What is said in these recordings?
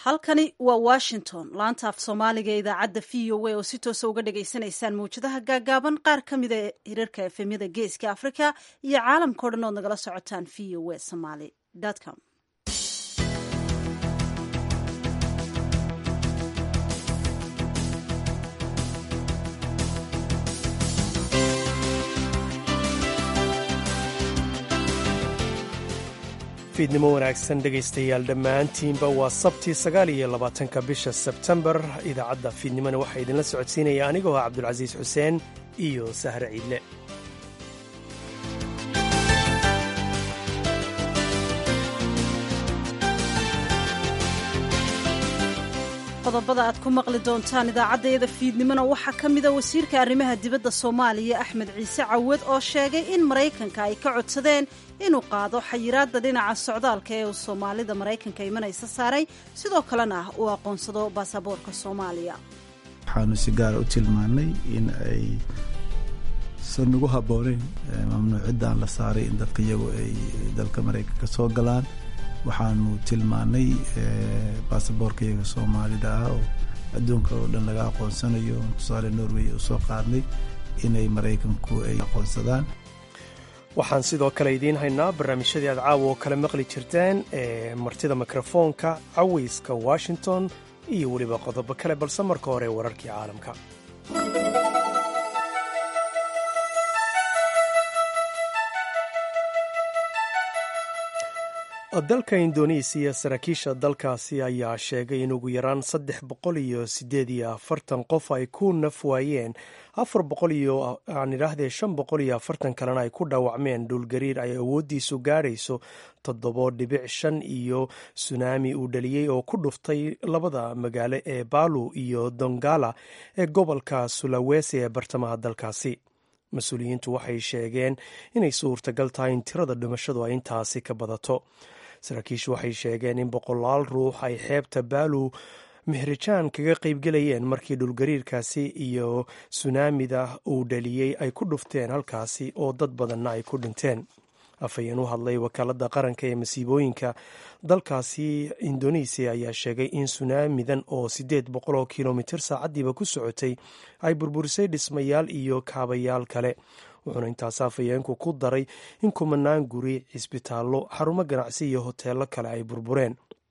halkani waa washington laanta af soomaaliga ee idaacadda v o a oo si toosa uga dhagaysanaysaan mawjadaha gaagaaban qaar ka mida hirarka efemyada geeska africa iyo caalamkao dhan ood nagala socotaan v o a somaly com fiidnimo wanaagsan dhegaystayaal dhammaantiinba waa sabtii sagaal iyo labaatanka bisha sebtembar idaacadda fiidnimona waxaa idinla socodsiinaya anigoo ah cabdulcasiis xuseen iyo sahre ciidle qodobada aad ku maqli doontaan idaacaddayada fiidnimona waxaa ka mida wasiirka arrimaha dibadda soomaaliya axmed ciise cawad oo sheegay in maraykanka ay ka codsadeen inuu qaado xayiraadda dhinaca socdaalka ee uu soomaalida maraykanka imanaysa saaray sidoo kalena uu aqoonsado baasaboorka soomaaliya waxaanu si gaara u tilmaannay in ay san ugu habbooneyn mamnuuciddan la saaray in dadka iyagu ay dalka maraykanka soo galaan waxaanu tilmaannay baasaboorka iyaga soomaalida ah oo adduunka oo dhan laga aqoonsanayo tusaale norway u soo qaadnay inay maraykanku ay aqoonsadaan waxaan sidoo kale idiin haynaa barnaamijyadii aad caawa oo kale maqli jirteen ee martida mikrofoonka cawayska washington iyo weliba qodobo kale balse marka hore wararkii caalamka dalka indonesiya saraakiisha dalkaasi ayaa sheegay in ugu yaraan saddex boqol iyo sideed iyo afartan qof ay ku naf waayeen afar boqol iyo aan idhaahdee shan boqol iyo afartan kalena ay ku dhaawacmeen dhulgariir ay awooddiisu gaadhayso toddobo dhibic shan iyo sunaami uu dhaliyey oo ku dhuftay labada magaalo ee baalu iyo dongala ee gobolka sulawesi ee bartamaha dalkaasi mas-uuliyiintu waxay sheegeen inay suurtagal tahay in tirada dhimashadu ay intaasi ka badato saraakiishu waxay sheegeen in boqolaal ruux ay xeebta baalu mehrajaan kaga qaybgelayeen markii dhulgariirkaasi iyo sunaamida uu dhaliyey ay ku dhufteen halkaasi oo dad badanna ay ku dhinteen afhayeen u hadlay wakaaladda qaranka ee masiibooyinka dalkaasi indonesiya ayaa sheegay in sunaamidan oo siddeed boqol oo kilomitir saacaddiiba ku socotay ay burburisay dhismayaal iyo kaabayaal kale wuxuuna intaas afhayeenku ku daray in kumanaan guri cisbitaallo xarumo ganacsi iyo hoteello kale ay burbureen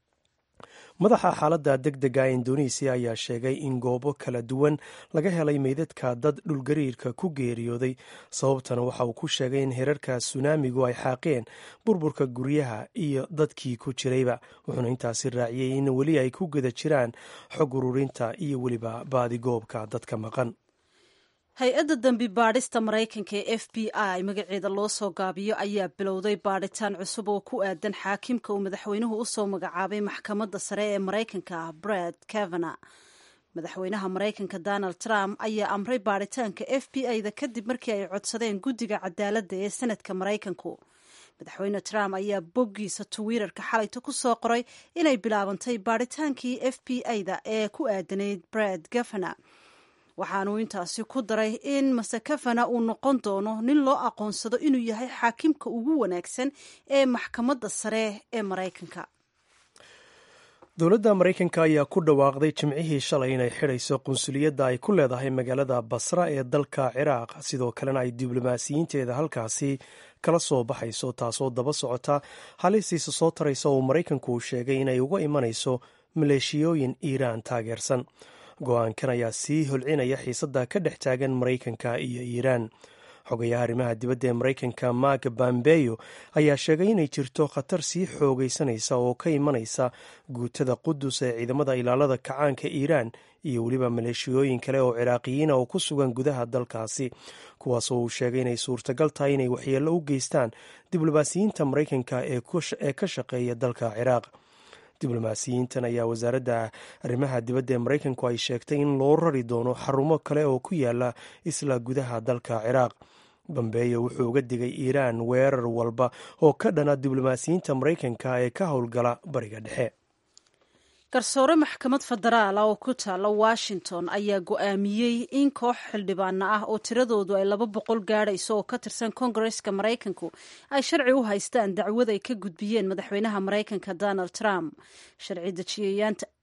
madaxa xaaladda deg dega ee indonesiya ayaa sheegay in goobo kala duwan laga helay meydadka dad dhulgariirka ku geeriyooday sababtana waxa uu ku sheegay in herarka sunaamigu ay xaaqeen burburka guryaha iyo dadkii ku jirayba wuxuuna intaasi raaciyey in weli ay ku guda jiraan xog ururinta iyo weliba baadigoobka dadka maqan hay-adda dambi baadhista maraykanka ee f b i magaceeda loo soo gaabiyo ayaa bilowday baadhitaan cusub oo ku aadan xaakimka uu madaxweynuhu usoo magacaabay maxkamadda sare ee maraykanka brad kavana madaxweynaha maraykanka donald trump ayaa amray baadhitaanka f b i da kadib markii ay codsadeen guddiga cadaaladda ee senadka maraykanku madaxweyne trump ayaa boggiisa twitter-ka xalayta ku soo qoray inay bilaabantay baadhitaankii f b i da ee ku aadanayd brad kavana waxaanuu intaasi ku daray in masakafana uu noqon doono nin loo aqoonsado inuu yahay xaakimka ugu wanaagsan ee maxkamadda sare ee maraykanka dowladda maraykanka ayaa ku dhawaaqday jimcihii shalay inay xidhayso qunsuliyadda ay ku leedahay magaalada basra ee dalka ciraaq sidoo kalena ay diblomaasiyiinteeda halkaasi kala soo baxayso taasoo daba socota halistiisa soo taraysa oo maraykanku uu sheegay inay uga imanayso maleeshiyooyin iiraan taageersan go-aankan ayaa sii holcinaya xiisadda ka dhex taagan maraykanka iyo iiraan xogayaha arrimaha dibadda ee maraykanka mark bambeyo ayaa sheegay inay jirto khatar sii xoogaysanaysa oo ka imanaysa guutada qudus ee ciidamada ilaalada kacaanka iiraan iyo weliba maleeshiyooyin kale oo ciraaqiyiina oo ku sugan gudaha dalkaasi kuwaasoo uu sheegay inay suurtagal tahay inay waxyeello u geystaan diblomaasiyiinta maraykanka ee ka shaqeeya dalka ciraaq diblomaasiyiintan ayaa wasaaradda arrimaha dibadda ee maraykanku ay sheegtay in loo rari doono xarumo kale oo ku yaala isla gudaha dalka ciraaq bambeeyo wuxuu uga digay iiraan weerar walba oo ka dhana diblomaasiyiinta maraykanka ee ka howlgala bariga dhexe garsoore maxkamad federaal oo ku taala washington ayaa go-aamiyey in koox xildhibaana ah oo tiradoodu ay laba boqol gaadhayso oo ka tirsan kongareska maraykanku ay sharci u haystaan dacwad ay ka gudbiyeen madaxweynaha maraykanka donald trump sharci dejiyayaanta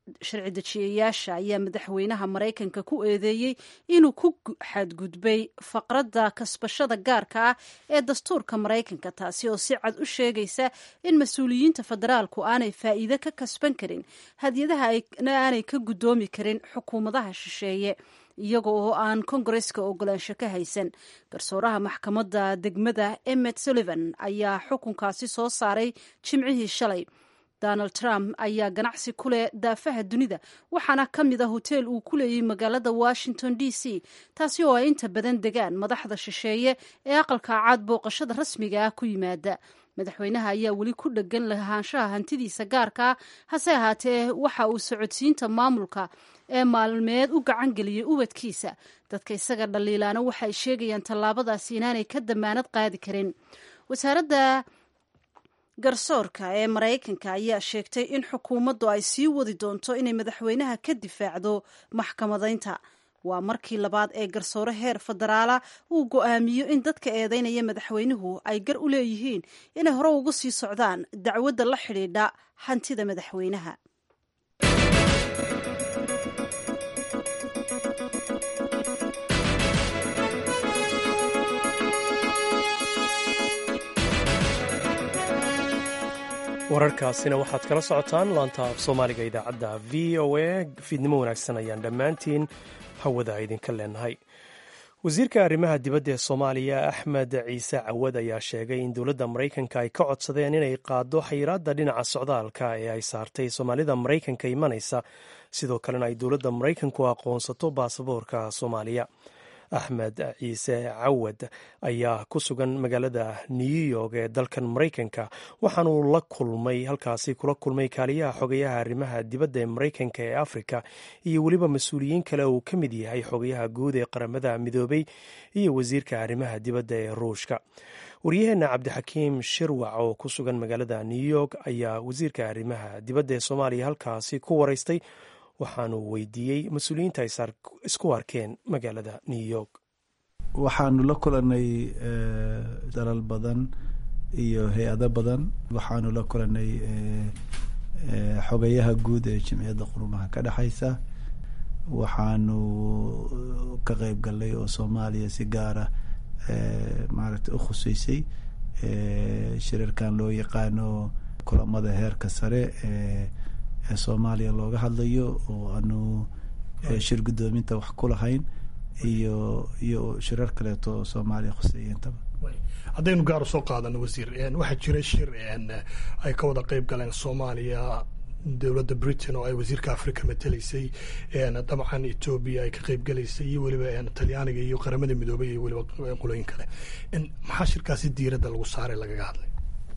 sharci dejiyayaasha ayaa madaxweynaha maraykanka ku eedeeyey inuu ku xadgudbay faqradda kasbashada gaarka ah ee dastuurka maraykanka taasi oo si cad u sheegaysa in mas-uuliyiinta federaalku aanay faa'iide ka kasban karin hadiyadaha aanay ka guddoomi karin xukuumadaha shisheeye iyaga oo aan kongareska ogolaansho ka haysan garsooraha maxkamadda degmada emmet sullivan ayaa xukunkaasi soo saaray jimcihii shalay donald trump ayaa ganacsi ku leh daafaha dunida waxaana ka mid a hoteel uu ku leeyay magaalada washington d c taasi oo ay inta badan degaan madaxda shisheeye ee aqalka caad booqashada rasmiga ah ku yimaada madaxweynaha ayaa weli ku dhegan lahaanshaha hantidiisa gaarka ah hase ahaatee waxa uu socodsiinta maamulka ee maalmeed u gacan geliyey ubadkiisa dadka isaga dhaliilaana waxay sheegayaan tallaabadaasi inaanay ka damaanad qaadi karin wasaaradda garsoorka ee maraykanka ayaa sheegtay in xukuumaddu ay sii wadi doonto inay madaxweynaha ka difaacdo maxkamadaynta waa markii labaad ee garsoore heer federaala uu go'aamiyo in dadka eedeynaya madaxweynuhu ay gar u leeyihiin inay hore ugu sii socdaan dacwadda la xidhiidha hantida madaxweynaha wararkaasina waxaad kala socotaan laanta af soomaaliga idaacadda v o a fiidnimo wanaagsan ayaan dhammaantiin hawada idinka leenahay wasiirka arrimaha dibadda ee soomaaliya axmed ciise cawad ayaa sheegay in dowladda maraykanka ay ka codsadeen inay qaado xayiraadda dhinaca socdaalka ee ay saartay soomaalida maraykanka imanaysa sidoo kalena ay dowladda maraykanku aqoonsato baasaboorka soomaaliya axmed ciise cawad ayaa ku sugan magaalada new york ee dalkan maraykanka waxaanuu la kulmay halkaasi kula kulmay kaaliyaha xogayaha arrimaha dibadda ee maraykanka ee afrika iyo weliba mas-uuliyiin kale uu ka mid yahay xogayaha guud ee qaramada midoobay iyo wasiirka arrimaha dibadda ee ruushka waryaheena cabdixakiim shirwac oo ku sugan magaalada new york ayaa wasiirka arrimaha dibadda ee soomaaliya halkaasi ku waraystay waxaanu weydiiyey mas-uuliyiinta ay isku arkeen magaalada new york waxaanu la kulanay dalal badan iyo hay-ado badan waxaanu la kulanay xogayaha guud ee jimciyadda qurumaha ka dhexaysa waxaanu ka qeyb galnay oo soomaaliya si gaara maaragtay u khuseysay shirarkan loo yaqaano kulamada heerka sare ee ee soomaaliya looga hadlayo oo aanu shir guddoominta wax ku lahayn iyo iyo shirar kaleeto oo soomaaliya khuseeyintaba haddaynu gaar usoo qaadano wasiir waxaa jira shir ay ka wada qeyb galeen soomaaliya dowladda britain oo ay wasiirka africa mateleysay dabcan etoobiya ay ka qeyb galaysay iyo weliba talyaaniga iyo qaramada midoobay iyo weliba qolooyin kale maxaa shirkaasi diiradda lagu saaray lagaga hadlay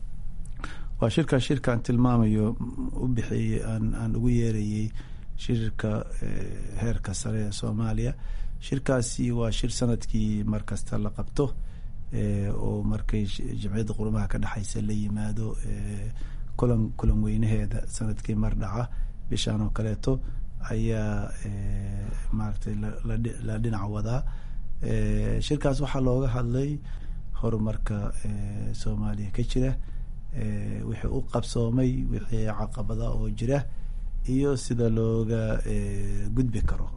waa shirkaa shirkaan tilmaamayo u bixiyey aan aan ugu yeerayey shirka heerka sare ee soomaaliya shirkaasi waa shir sanadkii mar kasta la qabto oo markay jamciyadda qurumaha ka dhexaysa la yimaado kulan kulan weynaheeda sanadkii mar dhaca bishaan oo kaleeto ayaa maaragtay la dhinac wadaa shirkaas waxaa looga hadlay horumarka soomaaliya ka jira wixii u qabsoomay wixii caqabada oo jira iyo sida looga gudbi karo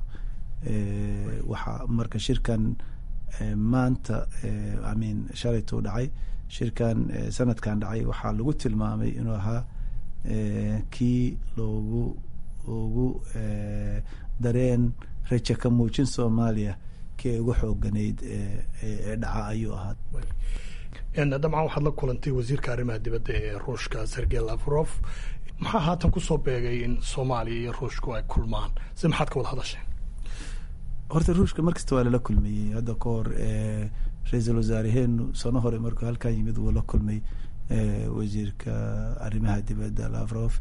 waxaa marka shirkan maanta amin shalaytuu dhacay shirkan sanadkan dhacay waxaa lagu tilmaamay inuu ahaa kii loogu ugu dareen raja ka muujin soomaaliya kii ay ugu xooganayd ee dhaca ayuu ahaa dabcan waxaad la kulantay wasiirka arrimaha dibadda ee ruushka sergey lavrov maxaa haatan kusoo beegay in soomaaliya iyo ruushku ay kulmaan si maxaad ka wada hadasheen horta ruushka markasta waa lala kulmayey hadda ka hor ra-iisul wasaareheenu sano hore markuu halkan yimid wuu la kulmay wasiirka arrimaha dibadda lavrov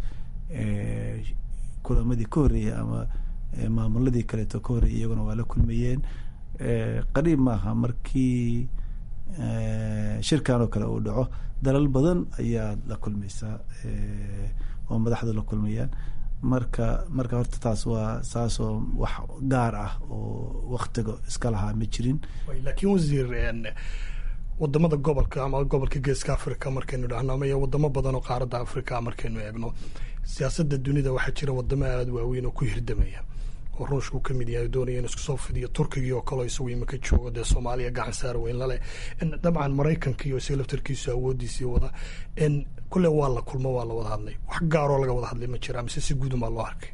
kulamadii ka horreeyey ama maamuladii kaleeto ka horreeyey iyaguna waa la kulmayeen qariib maaha markii shirkan oo kale uu dhaco dalal badan ayaad la kulmaysaa oo madaxdu la kulmayaan marka marka horta taas waa saasoo wax gaar ah oo waktiga iska lahaa ma jirin laakiin wasiir wadamada gobolka ama gobolka geeska africa markaynu dhahno ama wadamo badan oo qaaradda africa markaynu eegno siyaasadda dunida waxaa jira wadamo aada waaweyn oo ku hirdamaya oo ruushku ka mid yahay doonaya in isku soo fidiyo turkigii oo kaleo isagu imika joogo dee soomaaliya gacan saar weyn lale dabcan maraykanka iyo isaga laftarkiisu awoodiisii wada kule waa la kulmo waa la wada hadlay wax gaaroo laga wada hadlay ma jira mise si guudun baa loo arkay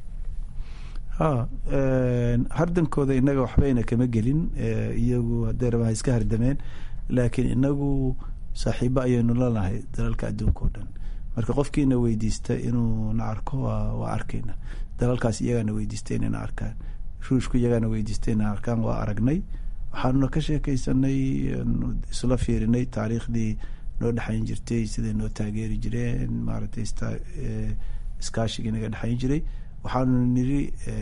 ha hardankooda inaga waxbayna kama gelin iyagu hadday rabaan iska hardameen laakiin inagu saaxiibo ayaynu lanahay dalalka adduunka o dhan marka qofkiina weydiista inuu na arko waa arkayna dalalkaas iyagaana weydiista inayna arkaan ruushku iyagaana weydiista inay arkaan waa aragnay waxaanuna ka sheekeysanay isla fiirinay taariikhdii noo dhexayn jirtay siday noo taageeri jireen maaragtay iskaashigii naga dhexayn jiray waxaanu niri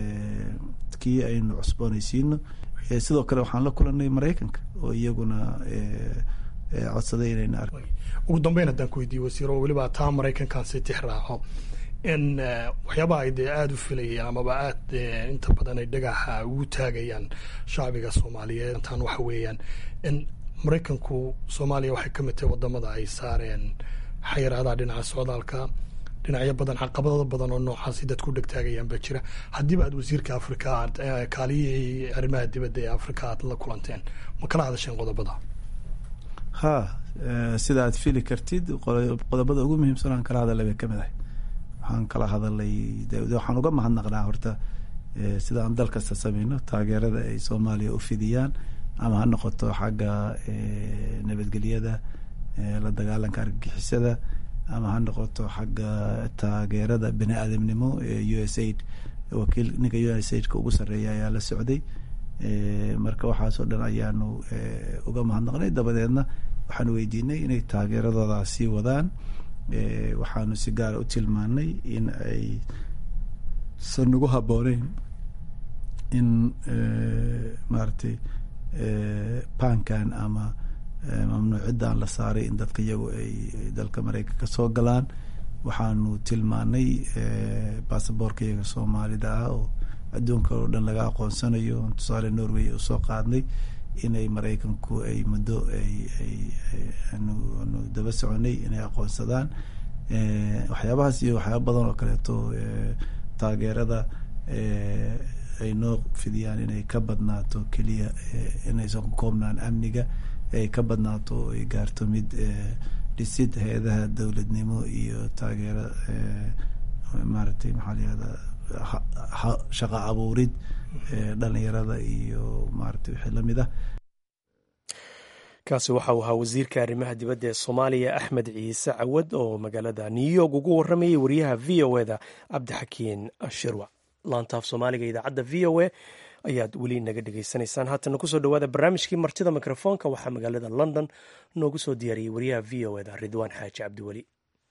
kii aynu cusboonaysiino sidoo kale waxaan la kulanay maraykanka oo iyaguna codsaday inayna ar ugu dambeyn haddaan ku weydiiye wasiiro weliba taa maraykankan si tix raaco in waxyaabaha ay dee aada u filayaan amaba aad inta badan ay dhagaxa ugu taagayaan shacbiga soomaaliyeed tan waxa weeyaan in maraykanku soomaaliya waxay ka mid tahay wadamada ay saareen xayiraadaha dhinaca socdaalka dhinacyo badan caqabado badan oo noocaasi dadku dhegtaagayaan baa jira haddiiba aad wasiirka afrika aad kaaliyihii arrimaha dibadda ee afrika aad la kulanteen ma kala hadasheen qodobada ha sida aad fili kartid qodobada ugu muhiimsan aan kala hadalay bay kamid ahay waxaan kala hadalay waxaan uga mahadnaqnaa horta sida aan dal kasta sameyno taageerada ay soomaaliya u fidiyaan ama ha noqoto xagga nabadgelyada la dagaalanka argagixisada ama ha noqoto xagga taageerada bani aadamnimo ee u s aid wakiil ninka u s aidka ugu sarreeya ayaa la socday marka waxaasoo dhan ayaanu uga mahadnaqnay dabadeedna waxaanu weydiinay inay taageeradooda sii wadaan waxaanu si gaara u tilmaanay in ay san nagu habooneyn in maaragtay bankan ama mamnuuciddan la saaray in dadka iyagu ay dalka maraykanka soo galaan waxaanu tilmaanay basaboorka iyaga soomaalida ah oo adduunka oo dhan laga aqoonsanayo tusaale norway u soo qaadnay inay maraykanku ay muddo ayanu daba soconay inay aqoonsadaan waxyaabahaas iyo waxyaaba badan oo kaleeto taageerada ay noo fidiyaan inay ka badnaato keliya inaysan ku koobnaan amniga ay ka badnaato oo ay gaarto mid dhisid hay-adaha dowladnimo iyo taageero maaragtay maxaa layihahda shaqa abuurid dhalinyarada iyo maaragtay wixii lamid ah kaasi waxa uu ahaa wasiirka arrimaha dibadda ee soomaaliya axmed ciise cawad oo magaalada new york ugu waramayay wariyaha v o eda cabdixakiin shirwa laantaaf soomaaliga idaacadda v o a ayaad weli naga dhegaysanaysaan haatana kusoo dhawaada barnaamijkii martida mikrofoonka waxaa magaalada london noogu soo diyaariyey wariyaha v o eda ridwaan xaaji cabdiweli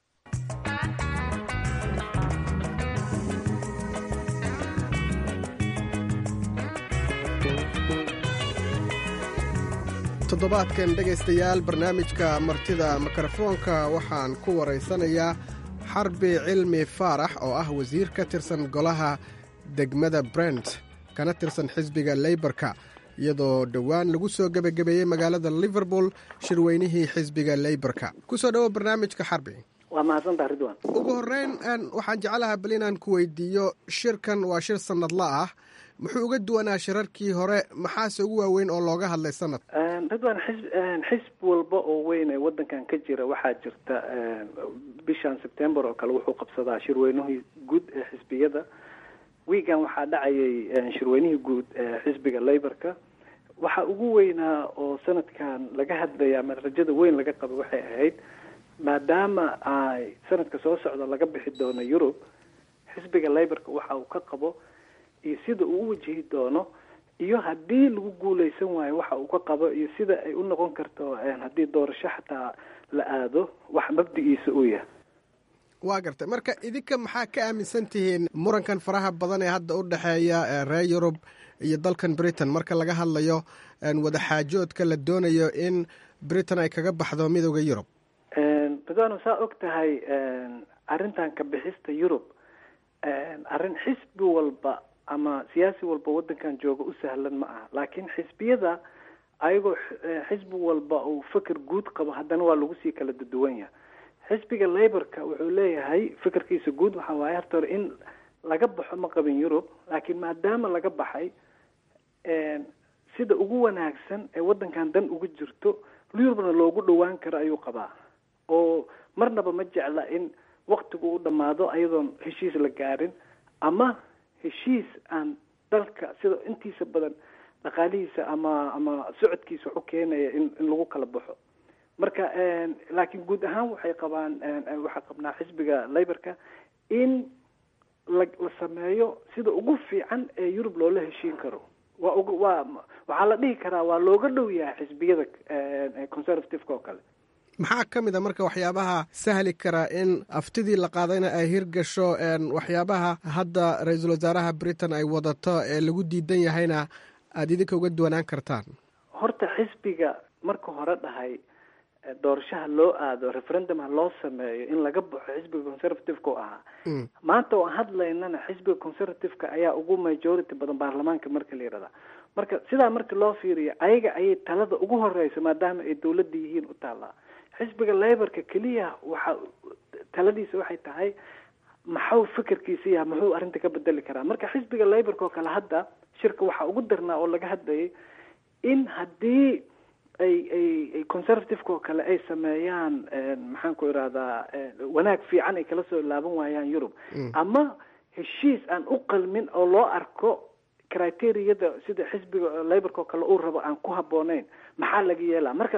toddobaadkan dhegaystayaal barnaamijka martida mikrofoonka waxaan ku waraysanayaa xarbi cilmi faarax oo ah wasiir ka tirsan golaha degmada brent kana tirsan xisbiga leybarka iyadoo dhowaan lagu soo gebagabeeyey magaalada liverpool shirweynihii xisbiga leybarka kusoo dhowo barnaamijka xarbi waa mahadsantaha ridwan ugu horeyn waxaan jeclahaa bal inaan ku weydiiyo shirkan waa shir sanadla ah muxuu uga duwanaa shirarkii hore maxaase ugu waaweyn oo looga hadlay sanad ridwan xisb xisb walba oo weyn ee wadankan ka jira waxaa jirta bishan september oo kale wuxuu qabsadaa shirweynihii guud ee xisbiyada wiigan waxaa dhacayay shirweynihii guud ee xisbiga leyborka waxa ugu weynaa oo sanadkan laga hadlaya ama rajada weyn laga qaba waxay ahayd maadaama ay sanadka soo socda laga bixi doono yurub xisbiga leyborka waxa uu ka qabo iyo sida uu u wajihi doono iyo haddii lagu guuleysan waayo waxa uu ka qabo iyo sida ay u noqon karto haddii doorasho xataa la aado wax mabdigiisa uu yahay waa gartay marka idinka maxaa ka aaminsan tihiin murankan faraha badan ee hadda u dhexeeya reer yurub iyo dalkan britain marka laga hadlayo wadaxaajoodka la doonayo in britain ay kaga baxdo midooda yurub ridwano saa og tahay arrintan ka bixista yurub arrin xisbi walba ama siyaasi walba waddankan jooga u sahlan ma aha laakiin xisbiyada ayagoo xisbi walba uu feker guud qabo haddana waa lagu sii kala duduwan yahay xisbiga laborka wuxuu leeyahay fikirkiisa guud waxaa waaye horta hore in laga baxo ma qabin yurub laakiin maadaama laga baxay sida ugu wanaagsan ee waddankan dan ugu jirto yurubna loogu dhowaan karo ayuu qabaa oo marnaba ma jecla in waktigu u dhammaado ayadoon heshiis la gaarin ama heshiis aan dalka sida intiisa badan dhaqaalihiisa ama ama socodkiisa wax u keenaya in in lagu kala baxo marka laakiin guud ahaan waxay qabaan waxaa qabnaa xisbiga laborka in la la sameeyo sida ugu fiican ee yurub loola heshiin karo waa ugu waa waxaa la dhihi karaa waa looga dhow yahay xisbiyada conservativeka oo kale maxaa ka mid a marka waxyaabaha sahli kara in aftidii la qaadayna ay hirgasho waxyaabaha hadda ra-iisul wasaaraha britain ay wadato ee lagu diidan yahayna aada idinka uga duwanaan kartaan horta xisbiga marka hore dhahay doorashaha loo aado referendum ha loo sameeyo in laga baxo xisbiga conservativeka oo ahaa maanta oo aan hadlaynana xisbiga conservativeka ayaa ugu majority badan baarlamaanka marka la yihahda marka sidaa marka loo fiiriyo ayaga ayay talada ugu horeysa maadaama ay dawladda yihiin u taallaa xisbiga laborka keliya waxa taladiisa waxay tahay maxuu fikirkiisa yaha muxuu arrinta ka bedeli karaa marka xisbiga laborka oo kale hadda shirka waxaa ugu darnaa oo laga hadlayay in haddii ay ay ay conservativeka oo kale ay sameeyaan maxaan ku irahdaa wanaag fiican ay kala soo laaban waayaan yurub ama heshiis aan u qalmin oo loo arko criteriyada sida xisbiga laborka oo kale uu rabo aan ku habbooneyn maxaa laga yeelaa marka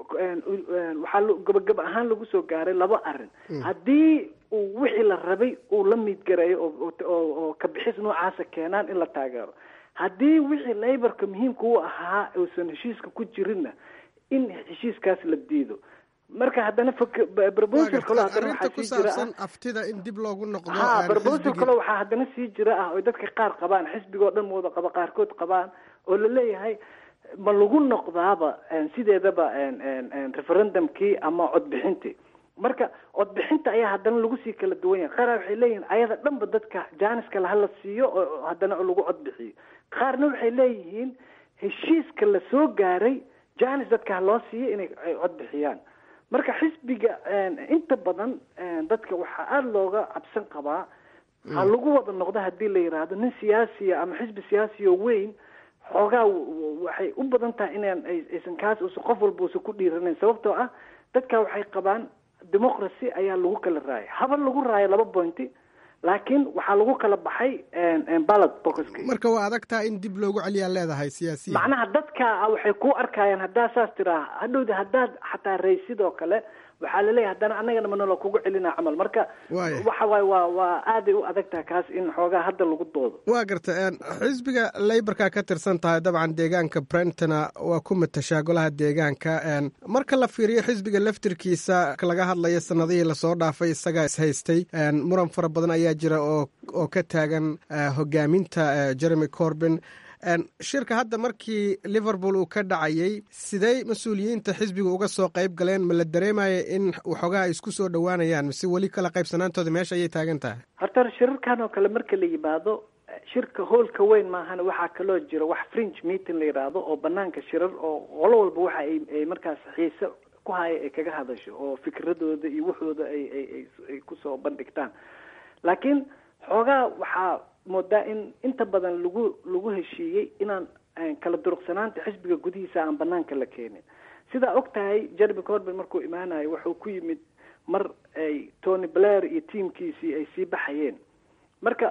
waxaa gabagaba ahaan lagu soo gaaray laba arrin haddii uu wixii la rabay uu la miidgareeyo oo oo kabixis noocaasa keenaan in la taageero haddii wixii laborka muhiimka u ahaa uusan heshiiska ku jirinna in heshiiskaas la diido marka haddana proposal kalo haddana waxaa sii jira ah aftida in dib loogu noqdo ha proposal kale waxaa haddana sii jira ah oo dadka qaar qabaan xisbigoo dhan wada qaba qaarkood qabaan oo la leeyahay ma lagu noqdaaba sideedaba referendumkii ama codbixintii marka codbixinta ayaa haddana lagu sii kala duwan yahay qaar waxay leeyihiin ayada dhanba dadka jaaniska lahala siiyo oo haddana lagu codbixiyo qaarna waxay leeyihiin heshiiska la soo gaaray janis dadka ha loo siiyo inay codbixiyaan marka xisbiga inta badan dadka waxaa aada looga cabsan qabaa ha lagu wada noqdo haddii la yidhaahdo nin siyaasiya ama xisbi siyaasiya oo weyn xoogaa waxay u badan tahay inaan aysan kaas usan qof walba usan ku dhiiranayn sababtoo ah dadka waxay qabaan democracy ayaa lagu kala raayay haba lagu raayo laba pointy laakiin waxaa lagu kala baxay ballot boxka marka waa adagtaa in dib loogu celiyaa leedahay siyaasiya macnaha dadka waxay ku arkayaan haddaa saas tiraa hadhowda haddaad xataa raysid oo kale waxaa laleeyahay haddana annagana manalo kugu celinaa camal marka waxa waay waa waa aaday u adagtaha kaas in xoogaa hadda lagu doodo waa garta xisbiga leyborka ka tirsan tahay dabcan deegaanka brentona waa ku matashaa golaha deegaanka marka la fiiriyo xisbiga laftirkiisa laga hadlayo sanadihii lasoo dhaafay isagaa ishaystay muran fara badan ayaa jira oo oo ka taagan hogaaminta jeremy corbin shirka hadda markii liverpool uu ka dhacayay sidey mas-uuliyiinta xisbiga uga soo qayb galeen ma la dareemaya in waxoogaa ay isku soo dhowaanayaan mise weli kala qaybsanaantooda meesha ayay taagan tahay horta shirarkan oo kale marka la yimaado shirka hoolka weyn maahana waxaa kaloo jira wax fringe meeting la yidhaahdo oo banaanka shirar oo qolo walba waxa ay ay markaas xiise ku haya ay kaga hadasho oo fikradooda iyo waxooda ay ay ay kusoo bandhigtaan laakiin xoogaa waxaa moodaa in inta badan lagu lagu heshiiyey inaan kala duruqsanaanta xisbiga gudihiisa aan banaanka la keenin sidaa og tahay jeremy corbin markuu imaanayo wuxuu ku yimid mar ay tony blair iyo tiamkiisii ay sii baxayeen marka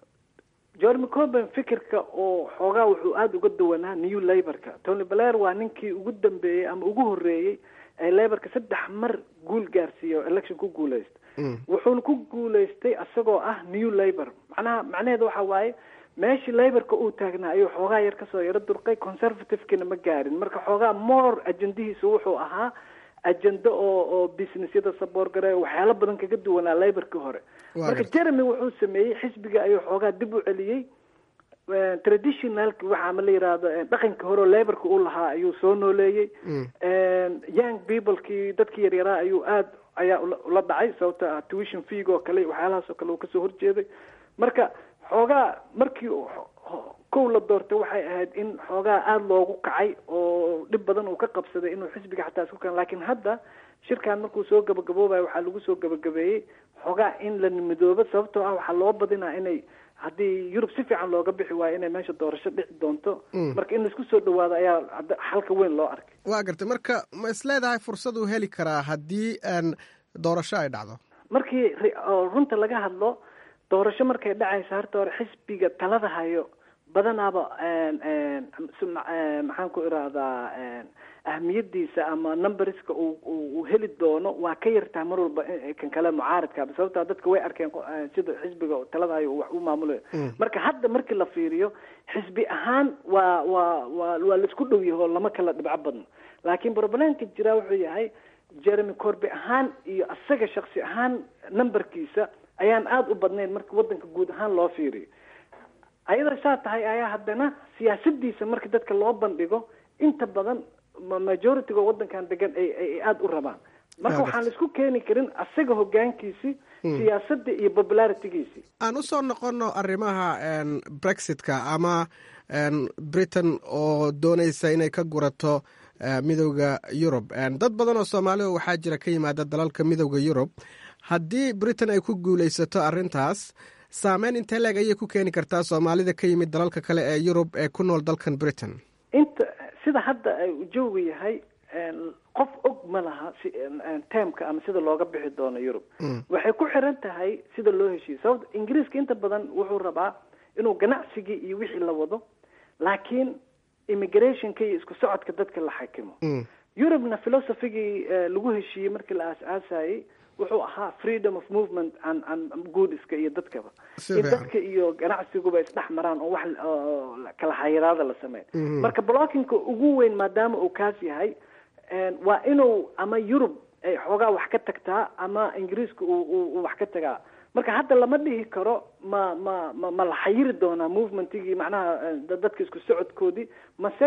jeremy corbin fikirka oo xoogaa wuxuu aada uga duwanaa new laborka tony blair waa ninkii ugu dambeeyey ama ugu horeeyey ee laborka saddex mar guul gaarsiiya oo election ku guuleysta wuxuuna ku guulaystay isagoo ah new labor macnaha macnaheedu waxa waaye meeshii laborka uu taagnaa ayuu xoogaa yar kasoo yaro durqay conservativekina ma gaarin marka xoogaa more ajendihiisu wuxuu ahaa ajendo oo oo businessyada saboorgare waxyaalo badan kaga duwanaa laborkii hore marka jeremy wuxuu sameeyey xisbiga ayuu xoogaa dib u celiyey traditionalki waxa ama la yidhaahdo dhaqankii hore oo laborka uu lahaa ayuu soo nooleeyey young peoplekii dadkii yaryaraa ayuu aada ayaa ula dhacay sababta tuition feeg oo kale waxyaalahaas oo kale uu kasoo horjeeday marka xoogaa markii kow la doortay waxay ahayd in xoogaa aada loogu kacay oo dhib badan uu ka qabsaday inuu xisbiga xataa isku kan laakiin hadda shirkan markuu soo gabagaboobayo waxaa lagu soo gabagabeeyey xoogaa in la midoobo sababtoo ah waxaa loo badinaa inay haddii yurub si fiican looga bixi waayo inay meesha doorasho dhici doonto marka in laisku soo dhawaado ayaa xalka weyn loo arkay waa gartay marka ma is leedahay fursad uu heli karaa haddii doorasho ay dhacdo markii runta laga hadlo doorasho markay dhacaysa horta hore xisbiga talada hayo badanaaba maxaan ku irahdaa ahmiyadiisa ama numberska uu heli doono waa ka yartaa mar walba kan kale mucaaradka sababtaa dadka way arkeen sida xisbiga talada hayo wax u maamulayo marka hadda markii la fiiriyo xisbi ahaan waa waa waa waa laisku dhow yaho lama kala dhibco badno laakiin problemka jira wuxuu yahay jeremy corby ahaan iyo asaga shaksi ahaan numberkiisa ayaan aada u badnayn marka waddanka guud ahaan loo fiiriyo ayadoo saa tahay ayaa haddana siyaasadiisa marka dadka loo bandhigo inta badan majority-ga waddankan degan ay ay aada u rabaan marka waxaan laisku keeni karin asaga hogaankiisi siyaasadda iyo popularitigiisi aan usoo noqono arrimaha brexitka ama britain oo doonaysa inay ka gurato midowda yurub dad badan oo soomaaliya waxaa jira ka yimaada dalalka midowda yurub haddii britain ay ku guulaysato arrintaas saameyn intee leeg ayay ku keeni kartaa soomaalida ka yimid dalalka kale ee yurub ee ku nool dalkan britain inta sida hadda jooga yahay qof og ma laha si termka ama sida looga bixi doono yurub waxay ku xiran tahay sida loo heshiiyo sababta ingiriiska inta badan wuxuu rabaa inuu ganacsigii iyo wixii la wado laakiin immigrationka iyo isku socodka dadka la xakimo yurubna philosophigii lagu heshiiyey markii la aas-aasayey wuxuu ahaa freedom of movement an an goodiska iyo dadkaba in dadka iyo ganacsiguba isdhex maraan oo wax kala xayiraada la sameyn marka blockinka ugu weyn maadaama uu kaas yahay waa inuu ama yurub ay xoogaa wax ka tagtaa ama ingiriiska uu wax ka tagaa marka hadda lama dhihi karo ma ma ma ma la xayiri doonaa movementigii macnaha dadka isku socodkoodii mase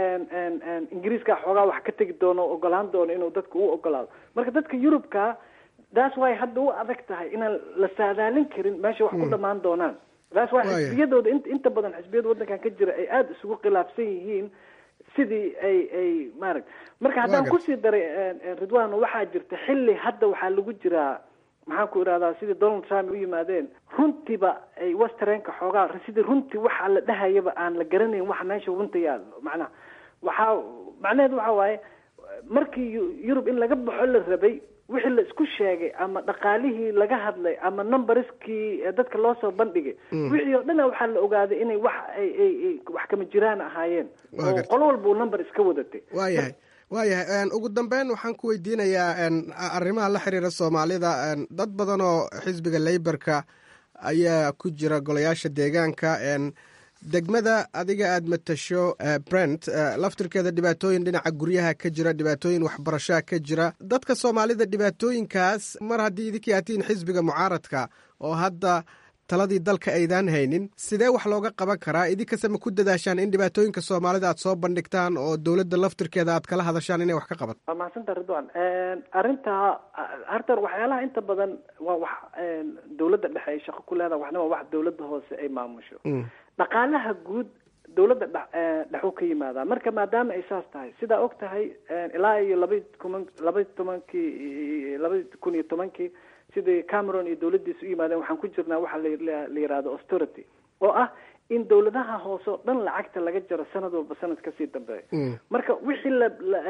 ingiriiska xoogaa wax ka tegi doono o ogolaan doono inuu dadka u ogolaado marka dadka yurubka that's why hadda u adag tahay inaan la saadaalin karin meesha wax ku dhamaan doonaan that's why xisbiyadooda in inta badan xisbiyada waddankan ka jira ay aada isugu khilaafsan yihiin sidii ay ay maaragt marka haddaan kusii daray ridwan waxaa jirta xilli hadda waxaa lagu jiraa maxaan ku idhahdaa sidii donald trump u yimaadeen runtiiba ay westereenka xoogaa sidii runtii waxa la dhahayaba aan la garanayn waxa meesha runta yaalo macnaha waxaa macnaheedu waxa waaye markii yurub in laga baxo la rabay wixii la isku sheegay ama dhaqaalihii laga hadlay ama numberskii dadka loo soo bandhigay wixii oo dhana waxaa la ogaaday inay wax ay ay wax kama jiraan ahaayeen oo qolo walba uu number iska wadatay waayahay waayahay ugu dambeyn waxaan ku weydiinayaa arrimaha la xiriira soomaalida dad badan oo xisbiga leyborka ayaa ku jira golayaasha deegaanka degmada adiga aada matasho brent laftirkeeda dhibaatooyin dhinaca guryaha ka jira dhibaatooyin waxbarashaha ka jira dadka soomaalida dhibaatooyinkaas mar haddii idinkii atiin xisbiga mucaaradka oo hadda taladii dalka aydaan haynin sidee wax looga qaban karaa idinkase ma ku dadaashaan in dhibaatooyinka soomaalida aad soo bandhigtaan oo dowladda laftirkeeda aad kala hadashaan inay wax ka qabato waa mahadsanta ridwan arrintaa harta waxyaalaha inta badan waa wax dowladda dhexe ay shaqo ku leedahay waxna waa wax dowladda hoose ay maamusho dhaqaalaha guud dowladda dhexuu ka yimaadaa marka maadaama ay saas tahay sidaa og tahay ilaa iyo labay kuman labay tobankii labay kun iyo tobankii sidii cameron iyo dowladdiisa u yimaadeen waxaan ku jirnaa waxa la yihahdo austerity oo ah in dowladaha hoose oo dhan lacagta laga jaro sanad walba sanad kasii dambeeya marka wixii la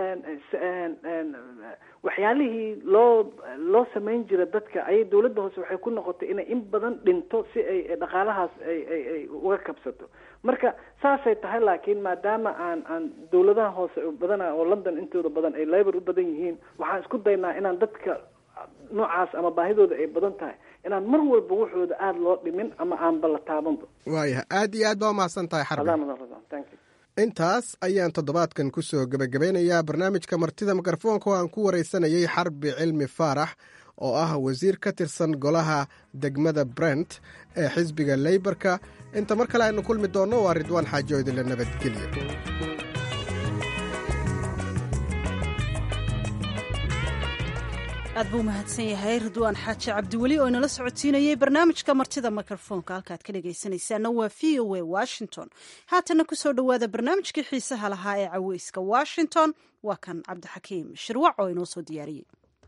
waxyaalihii loo loo samayn jira dadka ayay dowladda hoose waxay ku noqotay inay in badan dhinto si ay dhaqaalahaas ay ay ay uga kabsato marka saasay tahay laakiin maadaama aan aan dowladaha hoose badana oo london intooda badan ay labor u badan yihiin waxaan isku daynaa inaan dadka noocaas ama baahidooda ay badan tahay inaan mar walba waxooda aada loo dhimin ama aanba la taabanba waayahay aada iyo aad baa umahadsan tahay xarbi intaas ayaan toddobaadkan ku soo gebagabeynayaa barnaamijka martida mikrofoonka oo aan ku wareysanayay xarbi cilmi faarax oo ah wasiir ka tirsan golaha degmada brent ee xisbiga leyborka inta mar kale aynu kulmi doonno waa ridwaan xaajo idinla nabadgelyo aad buu mahadsan yahay ridwaan xaaji cabdiweli oo inala socodsiinayay barnaamijka martida mikrofoonka halkaad ka dhegaysanaysaana waa v o a washington haatana kusoo dhowaada barnaamijkii xiisaha lahaa ee caweyska washington waa kan cabdixakiim shirwac oo inoo soo diyaariyey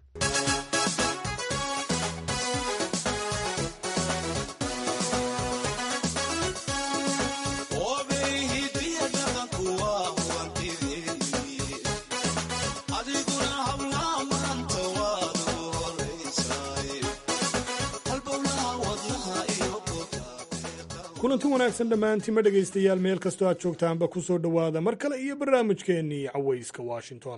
kulanti wanaagsan dhammaantiinma dhegaystayaal meel kastoo aad joogtaanba ku soo dhowaada mar kale iyo barnaamijkeennii cawayska washington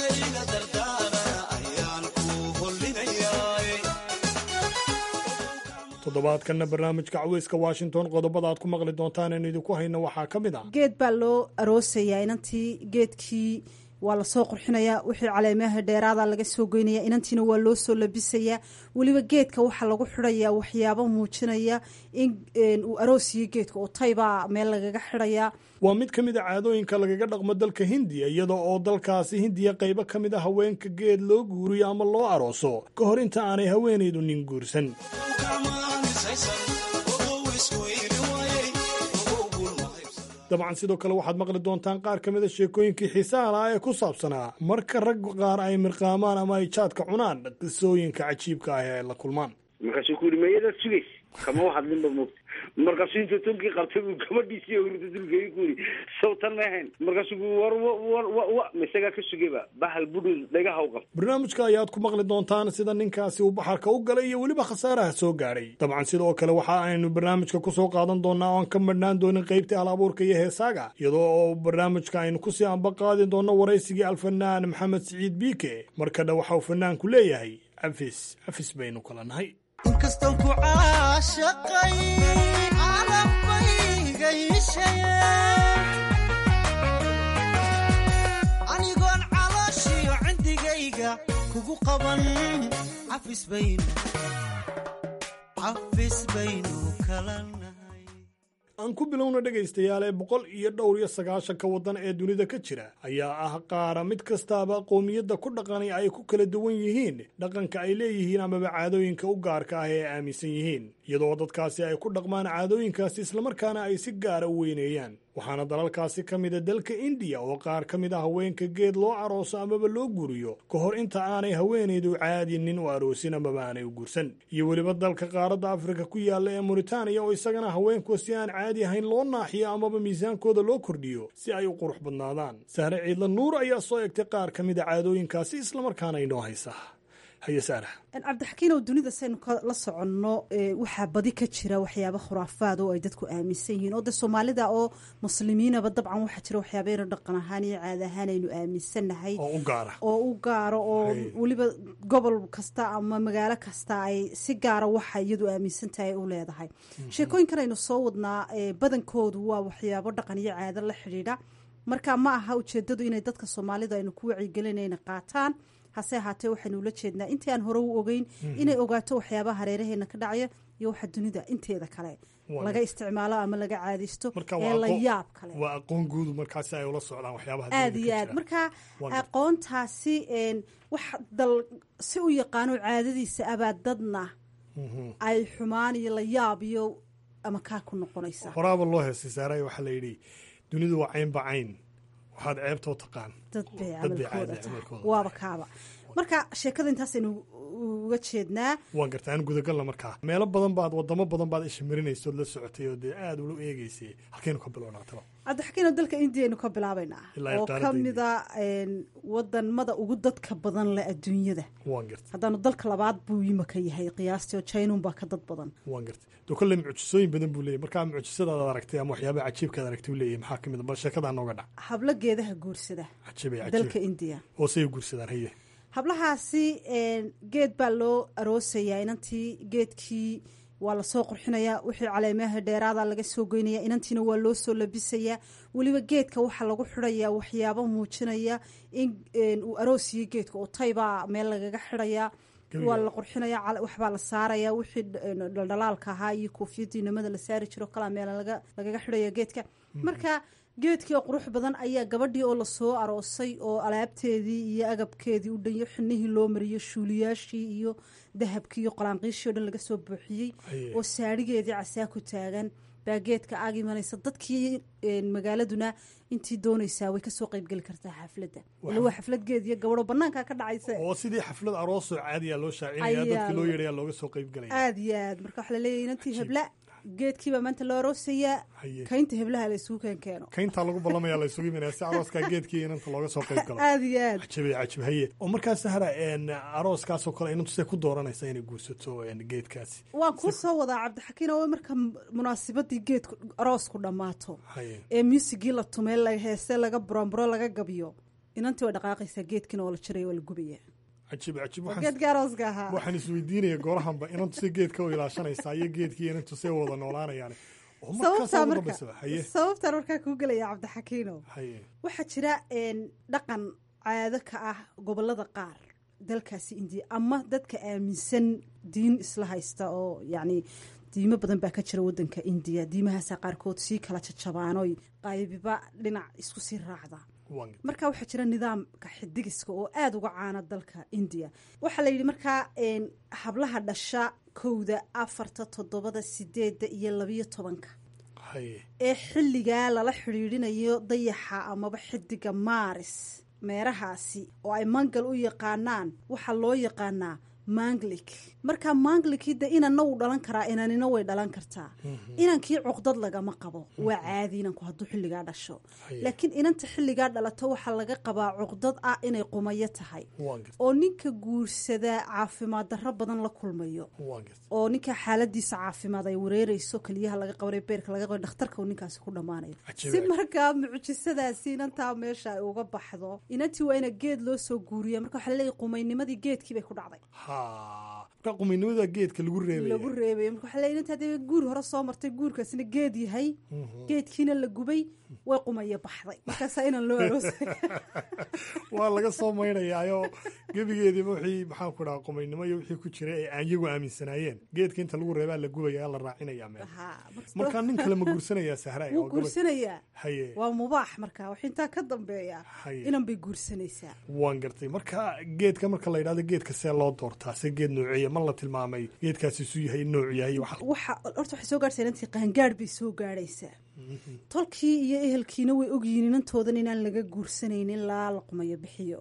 toddobaadkanna barnaamijka cawayska washington qodobada aad ku maqli doontaan aynu idinku hayno waxaa ka mid ah geed baa loo aroosayaa inantii geedkii waa lasoo qurxinayaa wixii caleemaha dheeraada laga soo goynaya inantiina waa loo soo labisayaa weliba geedka waxaa lagu xidhayaa waxyaabo muujinaya in uu aroosiyo geedka oo taybaa meel lagaga xidhayaa waa mid ka mid a caadooyinka lagaga dhaqmo dalka hindiya iyada oo dalkaasi hindiya qaybo ka mid a haweenka geed loo guuriyo ama loo arooso ka hor inta aanay haweenaydu nin guursan dabcan sidoo kale waxaad maqli doontaan qaar ka mid a sheekooyinkii xiisaha lahaa ee ku saabsanaa marka rag qaar ay mirqaamaan ama ay jaadka cunaan qisooyinka cajiibka ah ee ay la kulmaan markaasuu ku yidhi mayadaad sugays kama hadlinba moogta markaasuu intuu tolkii qabtay buu gabadhiisii hurda dulkeegi ku yidhi sawtan ma ahayn markaasuu ku war war wa wa misagaa ka sugayba bahal budhul dhagaha u qabta barnaamijka ayaad ku maqli doontaan sida ninkaasi uu baxarka u galay iyo weliba khasaaraha soo gaadhay dabcan sidoo kale waxa aynu barnaamijka kusoo qaadan doonaa oan ka madhnaan doonin qaybtii hal abuurka iyo heesaaga iyadoo oo barnaamijka aynu kusii amba qaadi doonno waraysigii alfanaan maxamed siciid biike markadha waxa uu fanaanku leeyahay cafis cafis baynu kala nahay inkastaan ku caashaqay calabayga iishaya anigoon calooshiyo cindigayga kugu qaban cafis baynu cafis baynu kala nahay aan ku bilowna dhegaystayaal ee boqol iyo dhowr iyo sagaashanka waddan ee dunida ka jira ayaa ah qaara mid kastaaba qoomiyadda ku dhaqani ay ku kala duwan yihiin dhaqanka ay leeyihiin amaba caadooyinka u gaarka ah ee ay aaminsan yihiin iyadoo dadkaasi ay ku dhaqmaan caadooyinkaasi islamarkaana ay si gaara u weyneeyaan waxaana dalalkaasi ka mida dalka indiya oo qaar ka mid a haweenka geed loo arooso amaba loo guuriyo ka hor inta aanay haweenaydu caadi nin u aroosin amaba aanay u guursan iyo weliba dalka qaaradda afrika ku yaalla ee muritaaniya oo isagana haweenku si aan caadi ahayn loo naaxiyo amaba miisaankooda loo kordhiyo si ay u qurux badnaadaan sahre ciidla nuur ayaa soo egtay qaar ka mid a caadooyinkaasi islamarkaana inoo haysa haye saara cabdixakiinow dunida saynu la soconno waxaa badi ka jira waxyaaba khuraafaad oo ay dadku aaminsan yihiin oo de soomaalida oo muslimiinaba dabcan waxaa jira waxyaabaynu dhaqan ahaan iyo caada ahaan aynu aaminsannahay oo u gaara oo u gaaro oo weliba gobol kasta ama magaalo kasta ay si gaara waxa iyadu aaminsan tahay u leedahay sheekooyinkan aynu soo wadnaa badankoodu waa waxyaabo dhaqan iyo caado la xidhiidha marka ma aha ujeedadu inay dadka soomaalida aynu ku wacigelinayna qaataan hase ahaatee waxaynu ula jeednaa intii aan hore u ogeyn inay ogaato waxyaabaha hareeraheena ka dhacaya iyo waxa dunida inteeda kale laga isticmaalo ama laga caadaysto ee la yaab kale waa aqoon guudu markaasi ay ula socdaan waxyaabaha aada iyo aad marka aqoontaasi wax dal si u yaqaano caadadiisa abaa dadna ay xumaan iyo la yaab iyo ama kaa ku noqonaysa horaaba loo heestay saaray waxaa la yidhi dunidu waa caynba cayn waxaad ceebtoo taqaan dad bay camalkooda tahay waaba kaaba marka sheekada intaasaynu uga jeednaa waan garta aan gudagalna markaa meelo badan baad wadamo badan baad isha marinaysa ood la socotay oo dee aada ula eegeysay halkaynu ka bilownaa talo cabdixakiino dalka indiyaynu ka bilaabaynaa oo ka mida wadamada ugu dadka badan leh adduunyada waan garta haddaanu dalka labaad buu yimaka yahay qiyaastii oo jainun baa ka dad badan waan garta doo kolley mucjisooyin badan buu leeyahy markaa mucjisadaad aragtay ama waxyaabaha cajiibkaad aragtay u leeyahy maxaa ka mid a bal sheekadaa nooga dhac hablo geedaha guursada cajiib dalka indiya oo say guursadaan haye hablahaasi geed baa loo aroosayaa inantii geedkii waa lasoo qurxinayaa wixii caleemaha dheeraada laga soo goynaya inantiina waa loo soo labisayaa weliba geedka waxaa lagu xidhayaa waxyaabo muujinaya in uu aroosiyo geedka oo taybaa meel lagaga xidhayaa waa la qurxinaya waxbaa la saaraya wixii dhaldhalaalka ahaa iyo koofiyadii nimada la saari jiro kalaa meel lagaga xidhaya geedka marka geedkii oo qurux badan ayaa gabadhii oo lasoo aroosay oo alaabteedii iyo agabkeedii u dhanyo xinihii loo mariyo shuuliyaashii iyo dahabkii iyo qolaanqiishii o dhan laga soo buuxiyey oo saadhigeedii casaa ku taagan baa geedka aag imanaysa dadkii magaaladuna intii doonaysaa way kasoo qeybgeli kartaa xafladda ila waa xaflad geed iyo gabadho banaanka ka dhacaysa oo sidii xaflad aroosoo caadiya loo shaacinaya dadkii loo yeedhaya looga soo qeybgelaya aada iyo aad marka waxaa laleeyahy inantii hebla geedkiibaa maanta loo aroosayaa kaynta heblaha la isugu keen keeno kayntaa lagu ballamaya la isugu imanaya si arooskaa geedkii inanta looga soo qayb galo aada iyo aad cajabe cajab haye oo markaas sahra arooskaasoo kale inantu see ku dooranaysa inay guursato geedkaasi waan kuu soo wadaa cabdixakiin oo marka munaasibadii geedku aroosku dhammaato ee muusigii la tumay la heese laga buranburo laga gabiyo inantii way dhaqaaqaysaa geedkiina waa la jiraya waa la gubaya cajib cajib geedka arooska ahaa waxaan isweydiinaya goorahanba inantu si geedka u ilaashanaysaa iyo geedkii inantu see wada noolaanayaan sababtaa marka sababtaan markaa kuu gelaya cabdixakiino waxaa jira dhaqan caado ka ah gobolada qaar dalkaasi indiya ama dadka aaminsan diin isla haysta oo yacni diimo badan baa ka jira wadanka indiya diimahaasa qaarkood sii kala jajabaanoy qaybiba dhinac isku sii raacda marka waxaa jira nidaamka xidigiska oo aada uga caana dalka indiya waxaa la yidhi markaa hablaha dhasha kowda afarta toddobada sideedda iyo labiyo tobanka ee xilligaa lala xidhiidhinayo dayaxa amaba xidiga maaris meerahaasi oo ay mangal u yaqaanaan waxaa loo yaqaanaa manglik marka manglikii de inanna wuu dhalan karaa inanina way dhalan kartaa inankii cuqdad lagama qabo waa caadi inanku hadduu xilligaa dhasho laakiin inanta xilligaa dhalato waxaa laga qabaa cuqdad ah inay qumayo tahay oo ninka guursadaa caafimaad darro badan la kulmayo oo ninka xaaladiisa caafimaad ay wareereyso keliyaha laga qabanay beerka laga qabay dhakhtarka uu ninkaasi ku dhammaanayo si markaa mucjisadaasi inantaa meesha ay uga baxdo inantii waa ina geed loo soo guuriya marka waxaa laleeyahy qumaynimadii geedkii bay ku dhacday marka qumaynimada geedka lagu reebay lagu reebay marka waxaa leeyahy inta hadee guur hore soo martay guurkaasina geed yahay geedkiina la gubay way qumaya baxday markaasaa inaan loo aroosay waa laga soo maynayaayo gebigeediiba wixii maxaan ku dhaha qumaynimo iyo wixii ku jiray ay iyagu aaminsanaayeen geedka inta lagu reebaa la gubaya la raacinaya meel markaa nin kale ma guursanayaa sahra wuu guursanayaa haye waa mubaax marka wax intaa ka dambeeya inan bay guursanaysaa waan gartay marka geedka marka la yidhahdo geedka see loo doortaa se geed noociya ma la tilmaamay geedkaasi isu yahay nooc yahay waxa horta waxay soo gaarhsaa inantii qaangaadh bay soo gaadhaysaa tolkii iyo ehelkiina way ogyihiin inantoodan inaan laga guursanaynin ilaa la qumayo bixiyo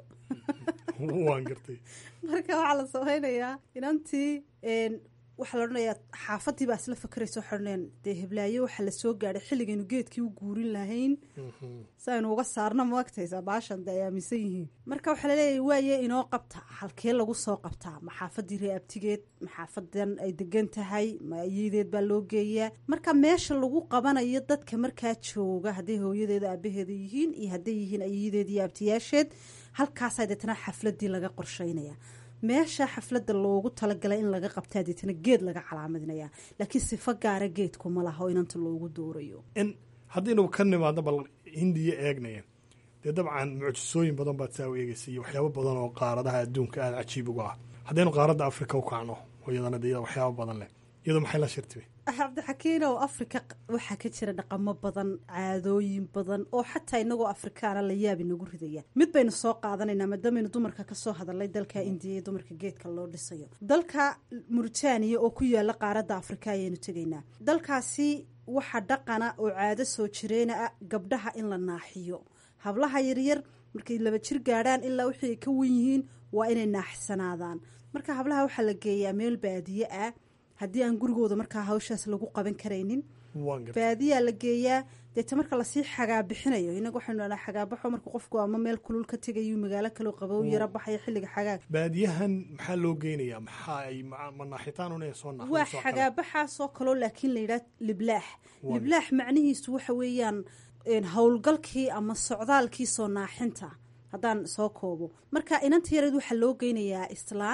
waan gartay marka waxaa la samaynayaa inantii waxaa la odhanayaa xaafadii baa isla fakeraysa waxay odhanayaan dee heblaayo waxaa la soo gaadhay xilligaynu geedkii u guurin lahayn si aynu uga saarna ma agtaysaa baashan de ay aaminsan yihiin marka waxaa laleeyahay waaye inoo qabta halkee lagu soo qabtaa ma xaafadii reeabtigeed ma xaafadan ay degan tahay ma ayadeed baa loo geeyaa marka meesha lagu qabanayo dadka markaa jooga hadday hooyadeeda aabaheeda yihiin iyo hadday yihiin ayadeed iyo abtiyaasheed halkaasaa deetana xafladii laga qorsheynaya meesha xafladda loogu talagalay in laga qabtaa deetana geed laga calaamadinaya laakiin sifo gaara geedku ma laha oo inanta loogu doorayo haddaynu ka nimaadno bal hindiya eegnaya dee dabcan mucjisooyin badan baad saa u eegeysa iyo waxyaabo badan oo qaaradaha adduunka aada cajiib uga ah haddaynu qaaradda afrika u kacno oo iyadana de waxyaabo badan leh iyadoo maxay la shirtibay cabdixakiin oo afrika waxaa ka jira dhaqamo badan caadooyin badan oo xataa inagoo afrikaana la yaabi nagu ridaya mid baynu soo qaadanaynaa maadaameynu dumarka kasoo hadalnay dalka indiya iyo dumarka geedka loo dhisayo dalka muritaaniya oo ku yaala qaaradda afrika ayaynu tegaynaa dalkaasi waxaa dhaqana oo caado soo jireena ah gabdhaha in la naaxiyo hablaha yaryar markay laba jir gaadhaan ilaa wixii ay ka wen yihiin waa inay naaxsanaadaan marka hablaha waxaa la geeyaa meel baadiye ah haddii aan gurigooda markaa hawshaas lagu qaban karaynin baadiyaa la geeyaa deeta marka lasii xagaabixinayo inaga waxaynu dhahnaa xagaabaxo marka qofku ama meel kulul ka tegayo magaalo kaleo qabow yaro baxaya xilliga xagaag baadiyahan maxaa loo geynayaa maxaa ay manaaxitaan una soo waa xagaabaxaasoo kaloo laakiin la yidhaha liblaax liblaax macnihiisu waxa weeyaan howlgalkii ama socdaalkii soo naaxinta haddaan soo koobo marka inanta yareed waxaa loo geynayaa islaan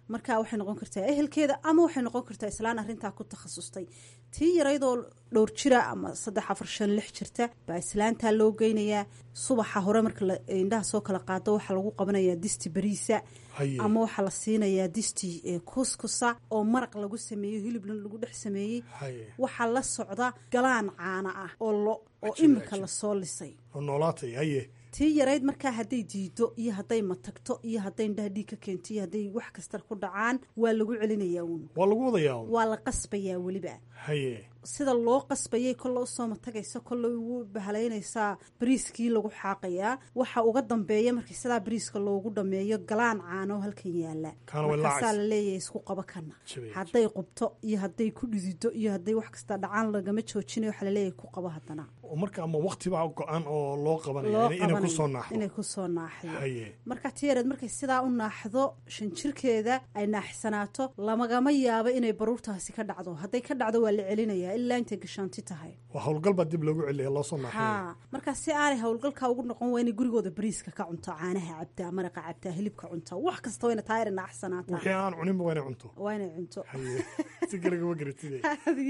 marka waxay noqon kartaa ehelkeeda ama waxay noqon kartaa islaan arrintaa ku takhasustay tii yaraydoo dhowr jira ama saddex afar shan lix jirta baa islaantaa loo geynayaa subaxa hore marka indhaha soo kala qaado waxaa lagu qabanayaa disti bariisa ama waxaa la siinayaa disti kuskusa oo maraq lagu sameeyo hilibna lagu dhex sameeyey waxaa la socda galaan caana ah oo oo imika lasoo lisay noolaatay haye tii yarayd markaa hadday diido iyo hadday matagto iyo hadday indhaha dhiig ka keento iyo hadday wax kasta ku dhacaan waa lagu celinayaa uun waa lagu wadayaa waa la qasbayaa weliba haye sida loo qasbayay kolle usoo matagaysa kolle ugu bahalaynaysaa bariiskii lagu xaaqayaa waxa uga dambeeya markii sidaa bariiska loogu dhameeyo galaan caano halkan yaala markaasaa la leeyahay isku qaba kana hadday qubto iyo hadday ku dhidido iyo hadday wax kasta dhacaan lagama joojinayo waxaa laleeyahay ku qabo haddana marka ama waqtibaa go-an oo loo qabanaya inay kusoo naaxdo inay kusoo naaxiyo marka tiyareed markay sidaa u naaxdo shan jirkeeda ay naaxsanaato lamagama yaabo inay baruurtaasi ka dhacdo hadday ka dhacdo waa la celinayaa ilaa intay gashaanti tahay waa howlgal baa dib loogu celiya loosoo naaxiyo ha marka si aanay howlgalka ugu noqon waa inay gurigooda bariiska ka cunto caanaha cabtaa maraqa cabtaa hilibka cunta wax kasta wayna taayar naaxsanaataa wixii aan cuninba waa inay cunto waa inay cunto si kalagama garatide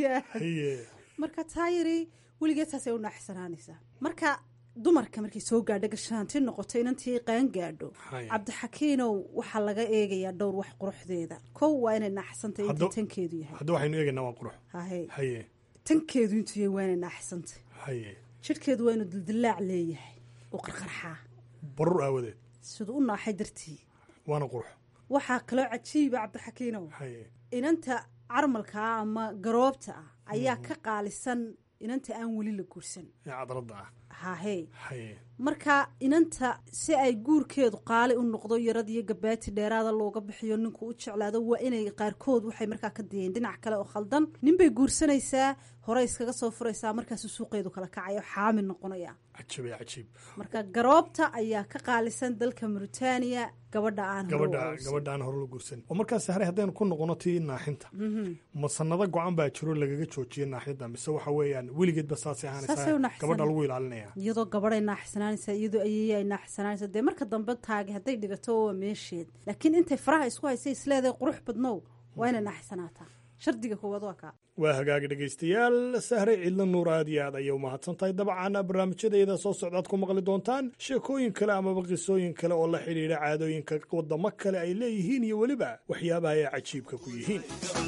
haye marka taayari weligeed taasay u naaxsanaanaysaa marka dumarka markay soo gaadho gashaanti noqoto inantii qaan gaadho cabdixakiinow waxaa laga eegayaa dhowr wax quruxdeeda kow waa inay naaxsantay intii tankeedu yahay hadda waxaynu eegaynaa waa qurux haye haye tankeedu intuu yahay waa inay naaxsantay haye jidhkeedu waa inuu dildilaac leeyahay u qarqarxaa barur aawadeed siduu u naaxay dartii waana qurux waxaa kaloo cajiiba cabdixakiinow haye inanta carmalkaa ama garoobta ah ayaa ka qaalisan inanta aan weli la guursan ee cadradda ah hahe haye marka inanta si ay guurkeedu qaali u noqdo yarad iyo gabaati dheeraada looga bixiyo ninku u jeclaado waa inay qaarkood waxay markaa ka dayeen dhinac kale oo khaldan ninbay guursanaysaa hore iskaga soo furaysaa markaasu suuqeedu kala kacayo xaamil noqonaya cajiib ee cajiib marka garoobta ayaa ka qaalisan dalka mauritania gabadha aan gabadha gabadha aan hore la guursan oo markaas hare haddaynu ku noqono tii naaxinta ma sanado go-an baa jiro lagaga joojiya naaxinta mise waxa weeyaan weligeedba saasay ahaanaysaa gabadha lagu ilaalinaya iyadoo gabadhay naaxsanaanaysaa iyadoo ayay ay naaxsanaanaysaa dee marka dambe taagi hadday dhigato waa meesheed laakiin intay faraha isku haysay isleedahay qurux badnow waa inay naaxsanaataa shardiga koowaad waa kaa waa hagaagi dhegaystayaal sahre ciidla nuur aad iyo aad ayay u mahadsan tahay dabcan barnaamijyadeeda soo socdaad ku maqli doontaan sheekooyin kale amaba qisooyin kale oo la xidhiidha caadooyinka wadamo kale ay leeyihiin iyo weliba waxyaabaha ay cajiibka ku yihiin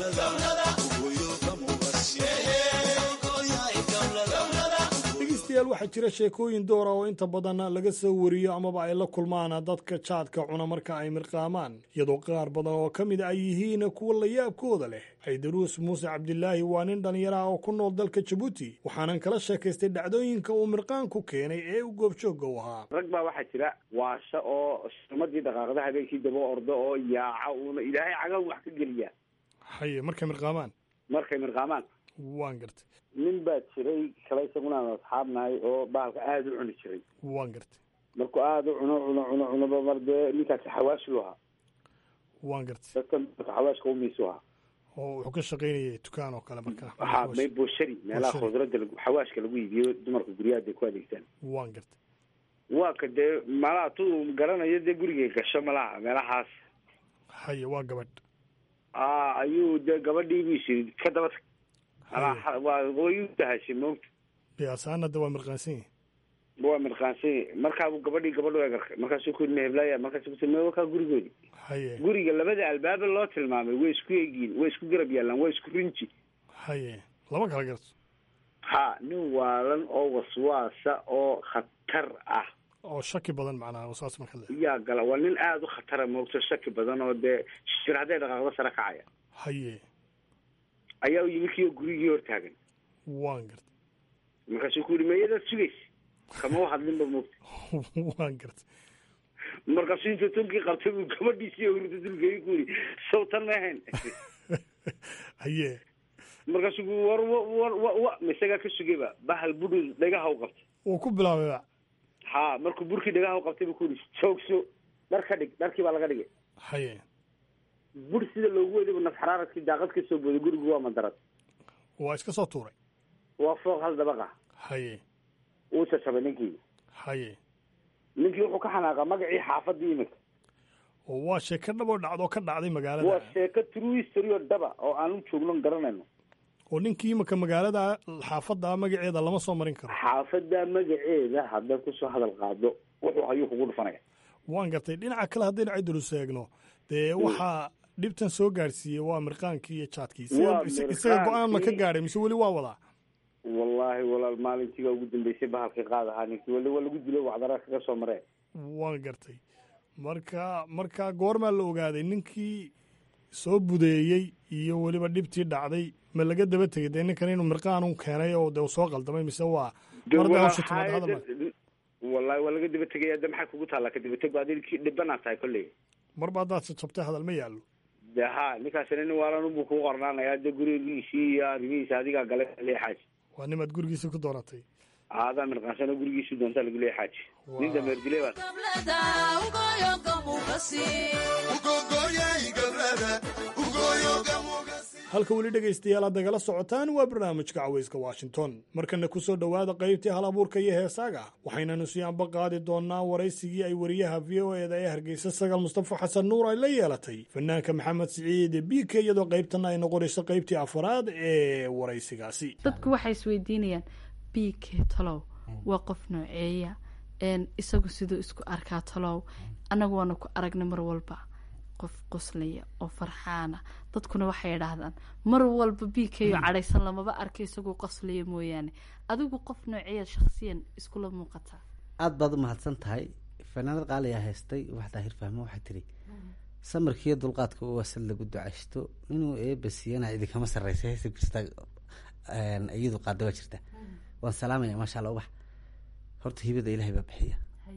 dhegeystayaal waxaa jira sheekooyin doora oo inta badan laga soo wariyo amaba ay la kulmaan dadka jaadka cuna marka ay mirqaamaan iyadoo qaar badan oo ka mid ay yihiin kuwa layaabkooda leh xaydaruus muuse cabdilaahi waa nin dhallinyaraha oo ku nool dalka jabuuti waxaanan kala sheekaystay dhacdooyinka uu mirqaanku keenay ee u goobjoogga u ahaa rag baa waxaa jira waasha oo sumadii dhaqaaqda habeenkii daba ordo oo yaaca uuna ilaahay cagan wax ka geliyaa haye markay mirqaamaan markay mirqaamaan waan gartay nin baa jiray kale isaguna aan asxaabnahay oo bahalka aada u cuni jiray waan gartay markuu aada u cuno cuno cuno cunoba mar dee ninkaasi xawaashiu ahaa waan gartay dadkan marka xawaashka umiisu ahaa oo wuxuu ka shaqaynayay dukaan oo kale marka waxaa may boshari meelaha khudradda lagu xawaashka lagu iibiyo dumarka guryaha day ku adeegtaan waan gartay waa ka dee malaha tu garanayo dee gurigay gasho malaha meelahaas haye waa gabadh a ayuu dee gabadhii bu isiri ka daba tag waa way u dahashay moogta biyaasaanada waa mirqaansan yahi waa mirqaansan yahi markaabuu gabadhii gabadh egarkay markaasuu ku yidhi meheblaya markaasu kuti me wakaa gurigoodi haye guriga labada albaaba loo tilmaamay way isku eegiin way isku garab yaallaan waa isku rinji haye lama kala garto ha nin waalan oo waswaasa oo khatar ah oo shaki badan macnaha saas marka le yaa gala waa nin aada u khatara moogto shaki badan oo dee shir hadday dhaqaaqdo sare kacaya haye ayaa u yimi kiyo gurigii hortaagan waan gartay markaasuu ku yidhi meeyadaad sugaysa kama u hadlinba moogta waan gartay markaasuu inta tunkii qabtay buu gabadhiisii hurda dulgeeyey ku yidhi sawtan ma ahayn haye markaasuu ku war war wa wa misagaa ka sugayba bahal budhu dhagaha u qabtay uu ku bilaabayba ha markuu burkii dhagaha u qabtay buu ku yidhi joogso dhar ka dhig dharkii baa laga dhigay haye bur sida loogu wedibu naf xaraaradkii daaqad ka soo booday gurigu waa madarad waa iska soo tuuray waa fooq hal dabaq ah haye wuu jajabay ninkii haye ninkii wuxuu ka xanaaqa magacii xaafadii imika oo waa sheeko dhab oo dhacdo ka dhacday waa magaalada sheeko true history oo dhaba oo aan u joogno garanayno oo ninkii imaka magaalada xaafadda magaceeda lama soo marin karo xaafadda magaceeda haddaad kusoo hadal qaado wuxuu hayuu kugu dhufanaya waan gartay dhinaca kale haddaynu ciddulus eegno dee waxaa dhibtan soo gaadhsiiyey waa mirqaankii iyo jaadkii Waa Isaga- isaga go-aan ma ka mirqaankii. gaadhay mise weli waa wadaa wallaahi walaal maalintiiga ugu dambeysay bahalkii qaad ahaa ninkii wali waa lagu dilo wacdara kaga soo mareen waan gartay marka marka goormaa la ogaaday ninkii soo budeeyey iyo weliba dhibtii dhacday ma laga daba tegay dee ninkan inuu mirqaan u keenay oo dee uu soo qaldamay mise waa mardaa hawsha timaad hadal ma- wallaahi waa laga daba tegaya de maxaa kugu taallaa kadaba teg baad ninkii dhibanaa tahay kolley marba haddaad jabtay hadal ma yaallo de ha ninkaasina nin waalan buu kugu qornaanaya de gurigiisii iyo arrimihiisa adigaa gale leexaaji waa nimaad gurigiisa ku doonatay aadaa mirqaansano gurigiisu doontaa lagu leexaaji nin dameer dilay baa halka weli dhegaystayaal aad nagala socotaan waa barnaamijka cawayska washington markana ku soo dhowaada qaybtii hal abuurka iyo heesaaga waxaynanu sii anba qaadi doonaa waraysigii ay wariyaha v o eda ee hargeysa sagal mustafa xasan nuur ay la yeelatay fanaanka maxamed siciid biike iyadoo qaybtana ay noqonayso qaybtii afaraad ee waraysigaasi dadku waxay isweydiinayaan b k talow waa qof nooceeya een isagu siduu isku arkaa talow annagu waanu ku aragnay mar walba qof qoslaya oo farxaana dadkuna waxay idhaahdaan mar walba b k oo cadhaysan lamaba arka isaguu qoslaya mooyaane adigu qof nooceeya shakhsiyan iskula muuqataa aada baad u mahadsan tahay fanaanad qaaliyaa haystay wax daahir fahmo waxay tiri samarkiiyo dulqaadka u wasal lagu ducaysto inuu eeba siiyana idinkama sarreysa heesa jirta iyadu qaada waa jirta waan salaamaya maasha allah ubax horta hibada ilaahay baa bixiya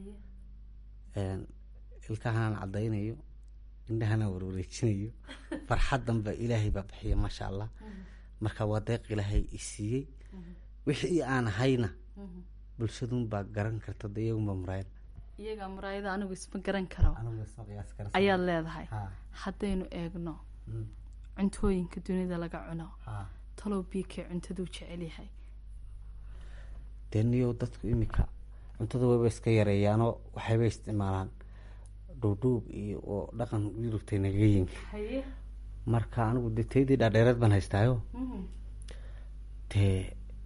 ilkahanaan caddaynayo indhahanaan warwareejinayo farxaddanba ilaahay baa bixiya maasha allah marka waa deeq ilaahay isiiyey wixii aan ahayna bulshadunbaa garan karta de iyagunbaa muraayad iyagaa muraayada anigu isma garan karo anigu isma qiyaasi kara ayaad leedahay Ha. haddaynu eegno Mm. cuntooyinka dunida laga cuno Ha. talow b k cuntaduu jecel yahay dee niyow dadku iminka cuntada wayba iska yareeyaanoo waxayba isticmaalaan dhuudhuub iyo oo dhaqan yurubtay nagaga yimi haye marka anigu dee taydii dhaadheereed baan haystaayo dee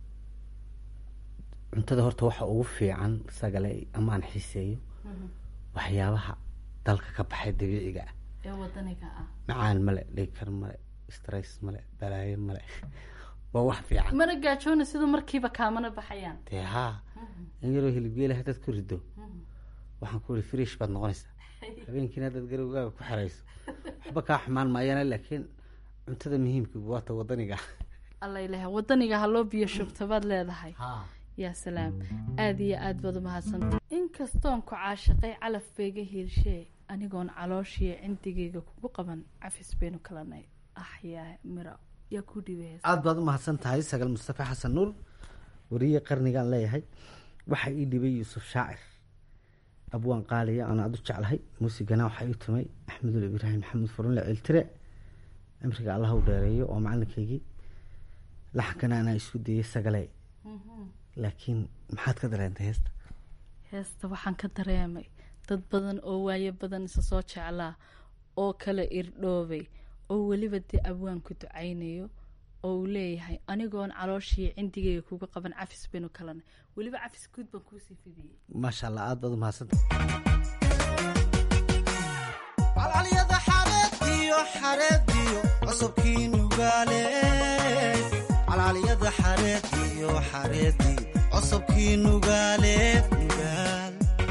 cuntada horta waxa ugu fiican sagale ama aan xiiseeyo waxyaabaha dalka ka baxay dabiiciga ah ee wadaniga ah macaan male dhigkar male stress male balaayo male waa wax fiican mana gaajoona siduu markiiba kaamana baxayaan dee haa in yaroo hilibgeela haddaad ku rido waxaan ku ihi frish baad noqonaysaa habeenkiina haddaad garowgaaga ku xerayso waxba kaa xumaan maayana laakiin cuntada muhiimka waata wadaniga alla ilaha wadaniga ha loo biyo shubta baad leedahay yaa salaam aada iyo aad baad umahadsanta inkastoon ku caashaqay calaf beega hiirshee anigoon calooshiyo cindigayga kugu qaban cafis baynu kalanay ah yaa miro yaa ku dhibay aada baad u mahadsan tahay sagal mustafa xasan nuur wariye qarnigaan leeyahay waxaa ii dhibay yuusuf shaacir abwaan qaaliya aan aada u jeclahay muusigana waxaa ii tumay axmedul ibraahim maxamed furunle ciltire cimriga allah u dheereeyo oo macalinkaygii laxankana anaa isku dayay sagale laakiin maxaad ka dareentay heesta heesta waxaan ka dareemay dad badan oo waayo badan isa soo jeclaa oo kala irdhoobay oo weliba dee abwaanku ducaynayo oo uu leeyahay anigoon calooshii cindigayga kuga qaban cafis baynu kalanay weliba cafis guud baan kuusii fidiyey maasha allah aada baad u mahadsantahay calcalyada xareediyo xareediyo cusubkii nugaale calcalyada xareediyo xareediyo cusubkii nugaale nugaal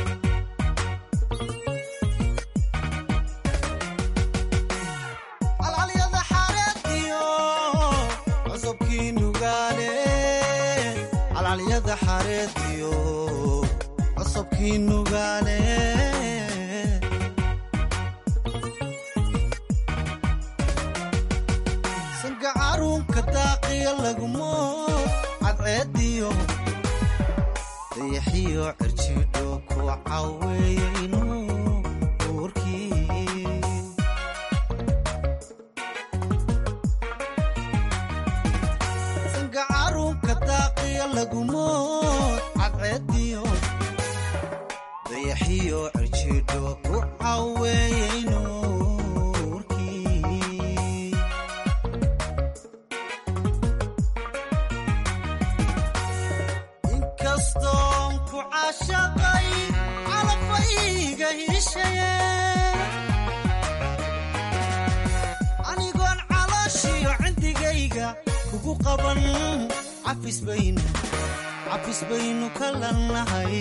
calcalyada xareediyo cusubkii nugaale calcalyada xareediyo cusubkii nugaale sanka caruunka daaqiya lagumo cadceediyo dayaxiyo cirjidho ku caweeyeyno uurkii sanka caruunka daaqiya lagumo cadceediyo dayaxiyo cirjidho ku caweeyeyno ku caashaqay calafayga hiishaye anigoon calooshiyo cindigayga kugu qaban cafis baynu cafis baynu ka lannahay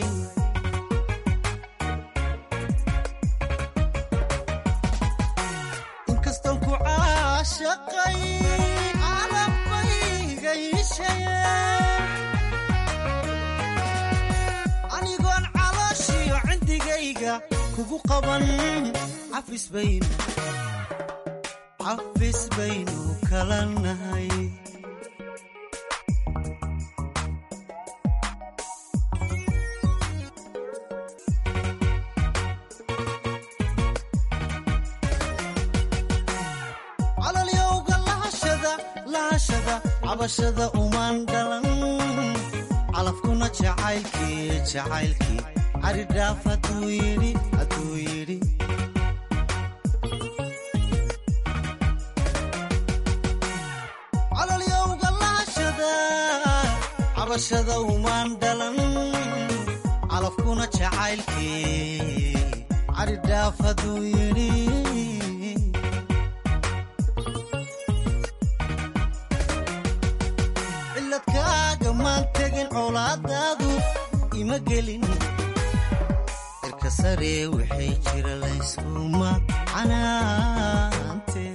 inkastaan ku caashaqay calafayga hiishaye anigoon calooshiyo cindigayga kugu qaban cafis baynu cafis baynu kala nahay calolyowga lahashada lahashada cabashada umaan dhalan calafkuna jacaylkii jacaylkii caridhaaf hadduu yidhi hadduu yidhi calolyowga lahashada cabashada umaan dhalan calafkuna jacaylkii caridhaaf hadduu yidhi ciladkaaga maan tegin colaadaadu ima gelin cirka sare waxay jira layskuma canaante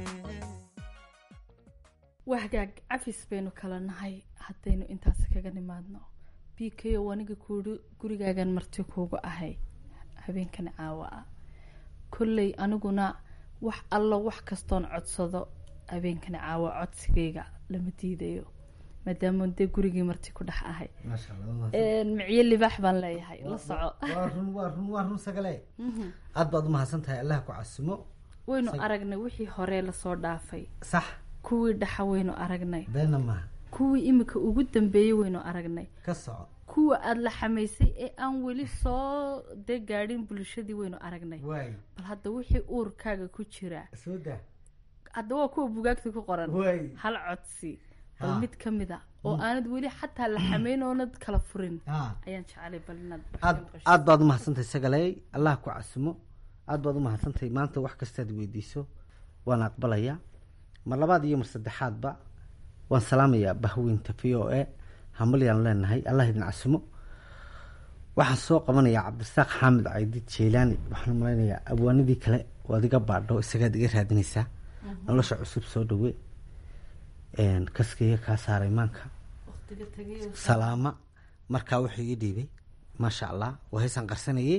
waa hagaag cafis baynu kala nahay haddaynu intaas kaga nimaadno b k o aniga kuuhi gurigaagan marti kuugu ahay habeenkan caawa ah kolley aniguna wax allo wax kastoon codsado habeenkan caawa codsigayga lama diidayo maadaama dee gurigii marti ku dhex ahay micyo libaax baan leeyahay la soco waa run waa run waa run sagale aad baad umahadsan tahay allah ku casimo waynu aragnay wixii hore lasoo dhaafay sax kuwii dhaxa waynu aragnay beena maha kuwii imika ugu dambeeyey waynu aragnay ka soco kuwa aada la xamaysay ee aan weli soo dee gaadhin bulshadii waynu aragnay waay bal hadda wixii uurkaaga ku jira soo daa hadda waa kuwa bugaagta ku qoran waay hal codsi bal Ha. mid ka mid a oo aanad weli xataa la xamayn oonad kala furin ha ayaan jecelay bal inaad aad aad baad umahadsantahay sagaley allah ku casimo aad baad umahadsantahay maanta wax kastaad weydiiso waan aqbalayaa mar labaad iyo mar saddexaadba waan salaamayaa bahweynta v o e hamalyaan leenahay allah idin casimo waxaan soo qabanayaa cabdirasaaq xaamid caydid jeylaani waxaan malaynayaa abwaanadii kale oo adiga baadho isagaad iga raadinaysaa nolosha cusub soo dhawe kaskaiga kaa saaray maanka salaama markaa wuxuu ii dhiibay maasha allah waa haysaan qarsanayey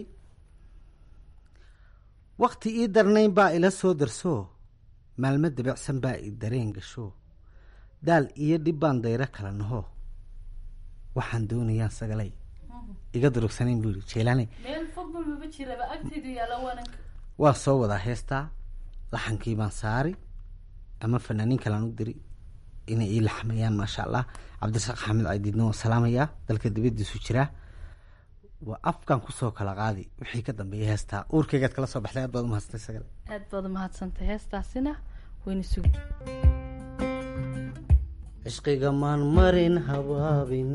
wakti ii darnayn baa ila soo darso maalmo dabicsan baa i dareen gasho daal iyo dhib baan dayro kala naho waxaan doonayaan sagalay iga durugsanayn buu yihi jeelaane meel fogba maba jiraba agteedu yaala waanan waa soo wadaa heestaa laxankii baan saari ama fanaaniin kalaan u diri inay ii laxmayaan maasha allah cabdirasaaq xamed caydiidna waan salaamayaa dalka dibadiisu jiraa waa afkan kusoo kala qaadi wixii ka dambeeya heestaa uurkaygaad kala soo baxday aad baad umahadsantay sagale aad baad umahadsantay heestaasina wayna sug cishqiga maan marin habaabin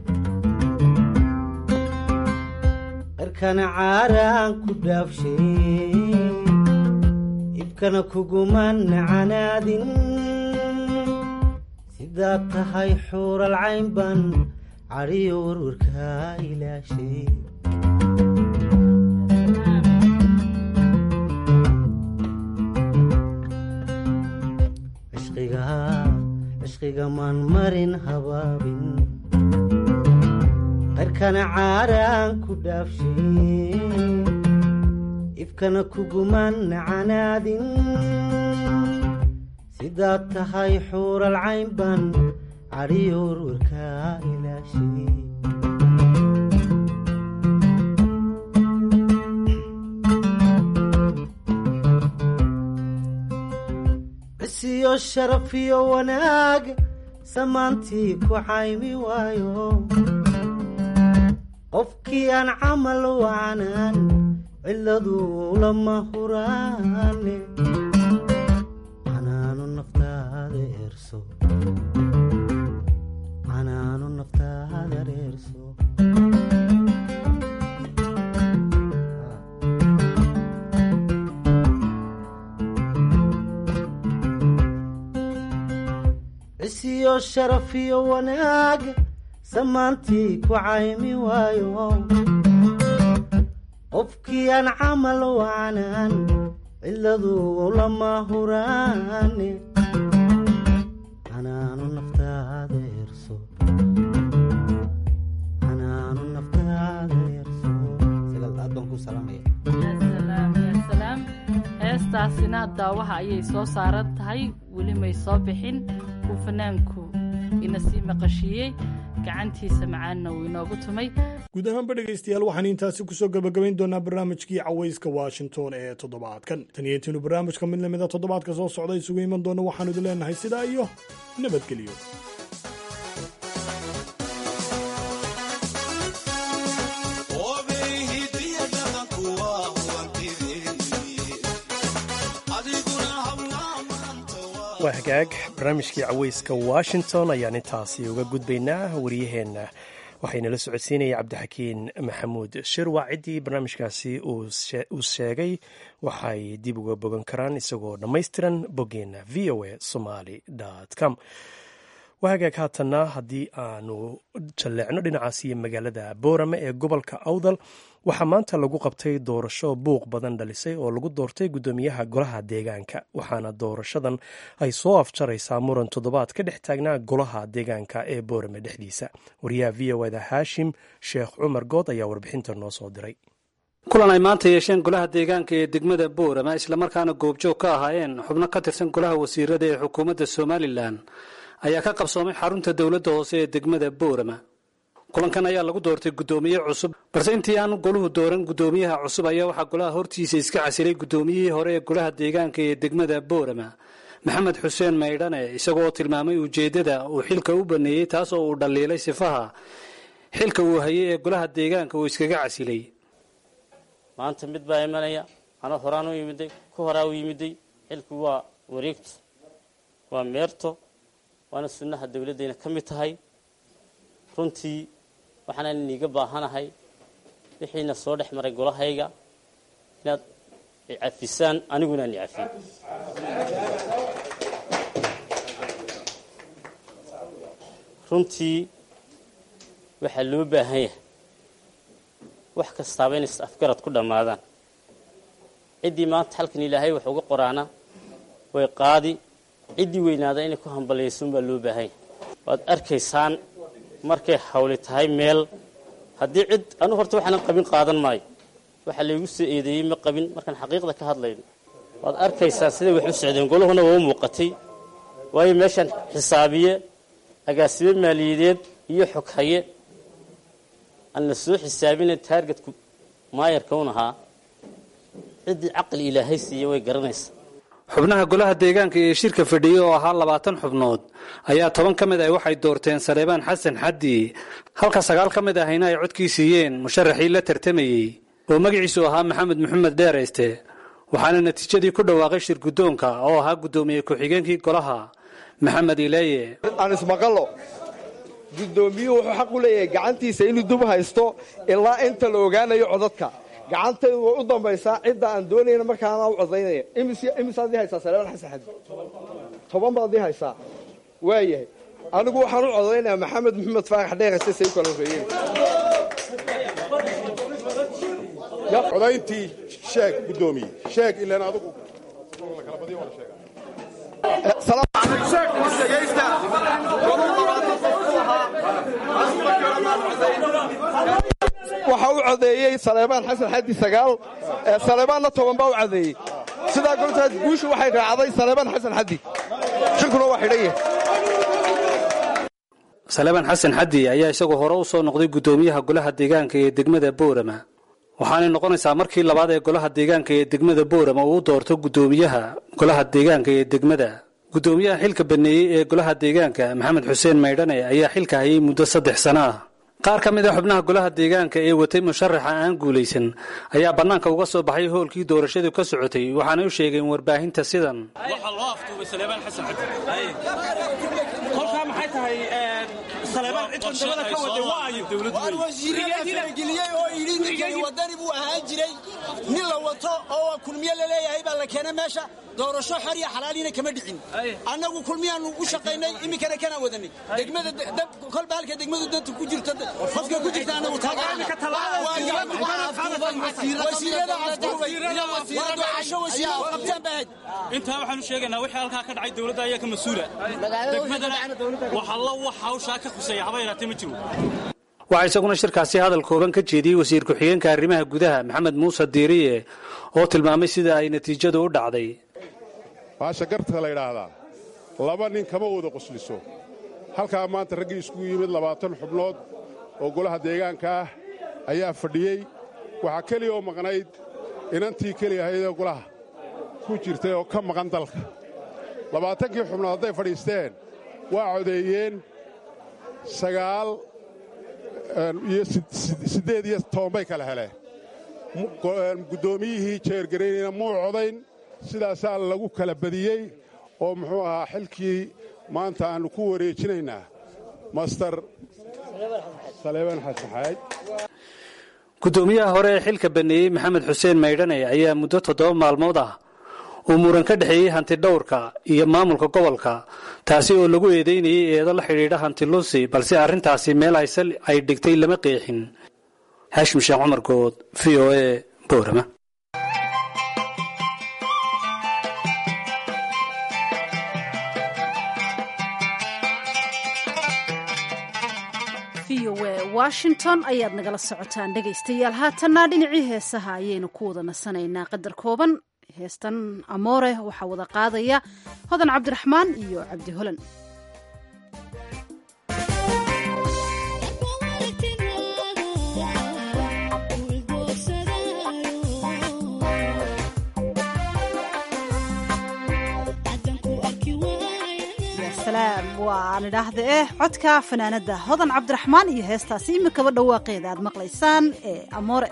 cirkana caaraan ku dhaafshay ibkana kugumaan canaadin sidaad tahay xuural cayn baan cadhiyo warwarkaa ilaashay cishqiga cishqiga maan marin habaabin qarkana caaraan ku dhaafshay ifkana kugumaan canaadin sidaad tahay xuural cayn baan cadhiyo warwarkaa ilaashay cisiyo sharaf iyo wanaag samaantii ku caymi waayo qofkii aan camal wacanaan ciladu lama huraane canaanu naftaada eerso canaanu naftaada reerso sharaf iyo wanaag samaantii ku caymi waayo qofkii aan camal wacanaan ciladu lama huraane xanaanu naftaada yerso xanaanu naftaada yerso sidaas aad baan ku salaamaya salaam ya salaam heestaasina daawaha ayay soo saaran tahay weli may soo bixin uu fanaanku ina sii maqashiiyey gacantiisa macaanna uu inoogu tumay guud ahaanba dhegaystayaal waxaan intaasi kusoo gabagabayn doonaa barnaamijkii cawayska washington ee toddobaadkan tan iyo intiinu barnaamijka mid lamida toddobaadka soo socda isugu iman doona waxaanu idin leenahay sidaa iyo nabadgelyo waa hagaag barnaamijkii caweyska washington ayaan intaasi uga gudbaynaa waryaheenna waxaynala socodsiinaya cabdixakiin maxamuud shirwac ciddii barnaamijkaasi uu sheegay waxay dib uga bogan karaan isagoo dhammaystiran boggeenna v o a somaly com waa hagaag haatanna haddii aanu jalleecno dhinacaas iyo magaalada boorame ee gobolka awdal waxaa maanta lagu qabtay doorasho buuq badan dhalisay oo lagu doortay guddoomiyaha golaha deegaanka waxaana doorashadan ay soo afjaraysaa muran toddobaad ka dhex taagnaa golaha deegaanka ee boorame dhexdiisa wariyaha v o da haashim sheekh cumar good ayaa warbixinta noo soo diray kulan ay maanta yeesheen golaha deegaanka ee degmada boorama islamarkaana goobjoog ka ahaayeen xubno ka tirsan golaha wasiirada ee xukuumadda somalilan ayaa ka qabsoomay xarunta dowladda hoose ee degmada boorama kulankan ayaa lagu doortay guddoomiye cusub balse intii aanu goluhu dooran guddoomiyaha cusub ayaa waxaa golaha hortiisa iska casilay guddoomiyihii hore ee golaha deegaanka ee degmada boorama maxamed xuseen maydhane isagoo tilmaamay ujeeddada uu xilka u baneeyey taas oo uu dhaliilay sifaha xilka uu hayay ee golaha deegaanka uu iskaga casilay maanta mid baa imanaya ana horaan u yimiday ku horaa u yimiday xilku waa wareegto waa meerto waana sunnaha dowladdayna ka mid tahay runtii waxaanaan iniiga baahanahay wixiina soo dhex maray golahayga inaad icafisaan aniguna aan icafiyo runtii waxaa loo baahan yahay wax kastaaba inay afgarad ku dhammaadaan ciddii maanta halkan ilaahay wax uga qoraana way qaadi ciddii weynaada inay ku hambalaysuun baa loo baahan yahay waad arkaysaan markay hawli tahay meel haddii cid anu horta waxaanan qabin qaadan maayo waxaa laygu soo eedeeyey ma qabin markaan xaqiiqda ka hadlayno waad arkaysaan siday wax u socdeen golahuna waa u muuqatay waayo meeshaan xisaabiye agaasibe maaliyadeed iyo xoghaye aan la soo xisaabina taargetku maayarka un ahaa ciddii caqli ilaahay siiya way garanaysaa xubnaha golaha deegaanka ee shirka fadhiyey oo ahaa labaatan xubnood ayaa toban ka mid ah waxay doorteen saleebaan xasan xaddi halka sagaal ka mid ahayna ay codkii siiyeen musharaxii la tartamayey oo magaciisu ahaa maxamed maxamed dheerayste waxaana natiijadii ku dhawaaqay shir guddoonka oo ahaa guddoomiye ku-xigeenkii golaha maxamed ileeye aan ismaqallo guddoomiyuhu wuxuu xaq u leeyahay gacantiisa inuu dub haysto ilaa inta la ogaanayo codadka gacantaydu way u dambaysaa cidda aan doonayna markaana u codaynaya imisaad ii haysaa saleeban xasan xadi toban baad ii haysaa waayahay anigu waxaan u codaynayaa maxamed maxamed faarax dheerase say u kala horreeyeen codayntii sheeg guddoomiye sheeg ilaan adigu waxaa u codeeyey saleebaan xasan xaddi sagaal saleebaanna toban baa u codeeyey sidaa goltaas guushu waxay raacday saleebaan xasan xaddi shirkuna waa xidhan yahay saleebaan xasan xaddi ayaa isagoo hore u soo noqday guddoomiyaha golaha deegaanka ee degmada boorama waxaanay noqonaysaa markii labaad ee golaha deegaanka ee degmada boorama uu doorto guddoomiyaha golaha deegaanka ee degmada guddoomiyaha xilka baneeyey ee golaha deegaanka maxamed xuseen maydhane ayaa xilka hayay muddo saddex sano ah qaar ka mid a xubnaha golaha deegaanka ee watay musharaxa aan guulaysan ayaa bannaanka uga soo baxay hoolkii doorashadu ka socotay waxaanay u sheegeen warbaahinta sidan waxaa loo aftuubay saleebaan xasan cabdi kolkaa maxay tahay saleebaan ciddan dabada ka waday waayo waan wasiirada farageliyey oo yidhi ninkani wadani buu ahaan jiray nin la wato oo kulmiye la leeyahay baa la keenay meesha doorasho xor iyo xalaaliina kama dhicin annagu kulmiyaanu u shaqaynay iminkana kana wadanay degmada dab kolba halka degmadu danta ku jirto qofka ku jirta annagu wasiirada afduubay waa doorasho wasiiro qabtaan baa ahayd intaa waxaan u sheegaynaa wixii halkaa ka dhacay dowladda ayaa ka mas-uula degmadana waxalla wax hawshaa ka khuseeya haba yaraatee ma jiro waxaa isaguna shirkaasi hadal kooban ka jeediyey wasiir ku-xigeenka arrimaha gudaha maxamed muuse diiriye oo tilmaamay sida ay natiijadu u dhacday baasha garta la yidhaahdaa laba nin kama wada qosliso halkaa maanta raggii iskugu yimid labaatan xubnood oo golaha deegaanka ah ayaa fadhiyey waxaa keliya oo maqnayd inantii keliya ahaydee golaha ku jirtay oo ka maqan dalka labaatankii xubnood hadday fadhiisteen waa codeeyeen sagaal iyo siddeed iyo toban bay kala heleen guddoomiyihii jeergaraynayna muu codayn sidaasaa lagu kala badiyey oo muxuu ahaa xilkii maanta aannu ku wareejinaynaa master saleebaan xasan xaaj guddoomiyaha hore ee xilka baneeyey maxamed xuseen maydhane ayaa muddo toddoba maalmood ah uu muran ka dhexeeyey hanti dhowrka iyo maamulka gobolka taasi oo lagu eedeynayay eedo la xidhiidha hanti lusi balse arrintaasi meel aysal ay dhigtay lama qeexin haashim sheekh cumar good v o e boorama washington ayaad nagala socotaan dhegaystayaal haatanna dhinacii heesaha ayaynu ku wada nasanaynaa qadar kooban heestan amoore waxaa wada qaadaya hodan cabdiraxmaan iyo cabdi holan waan idhaahda eh codka fanaanada hodan cabdiraxmaan iyo heestaasi imikaba dhawaaqeeda aad maqlaysaan ee amoore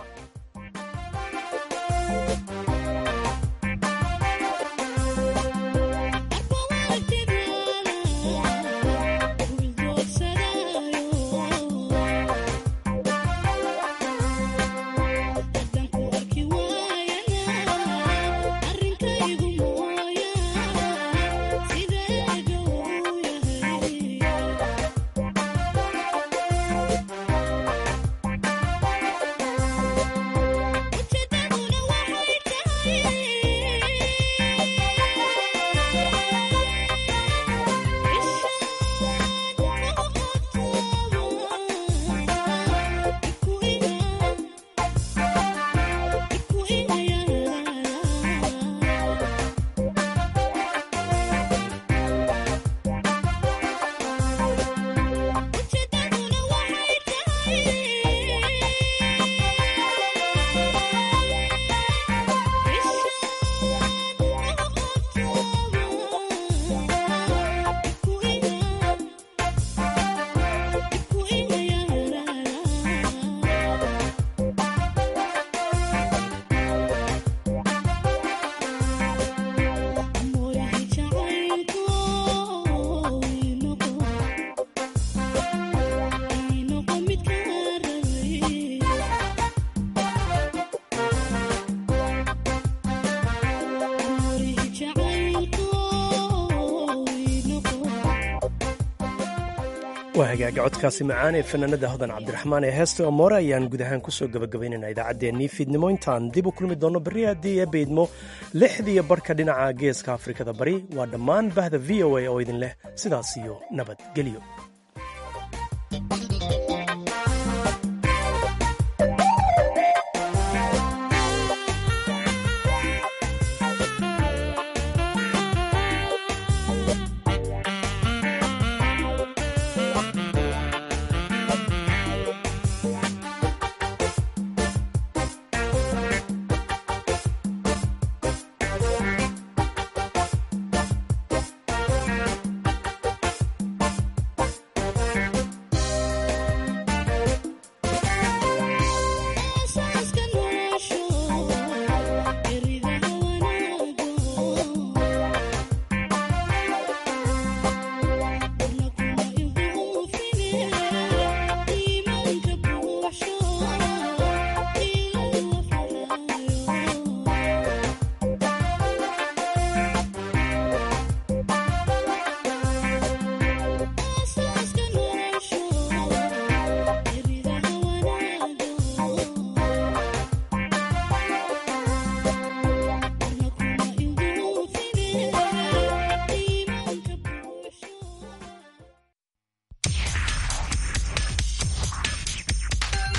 waa hagaaga codkaasi macaan ee fanaanada hodan cabdiraxmaan ee heesta omoore ayaan guud ahaan kusoo gabagabaynayna idaacaddeenii fiidnimo intaan dib u kulmi doonno berri haddii ee beydmo lixdiiyo barhka dhinaca geeska afrikada bari waa dhammaan bahda v o a oo idin leh sidaas iyo nabadgelyo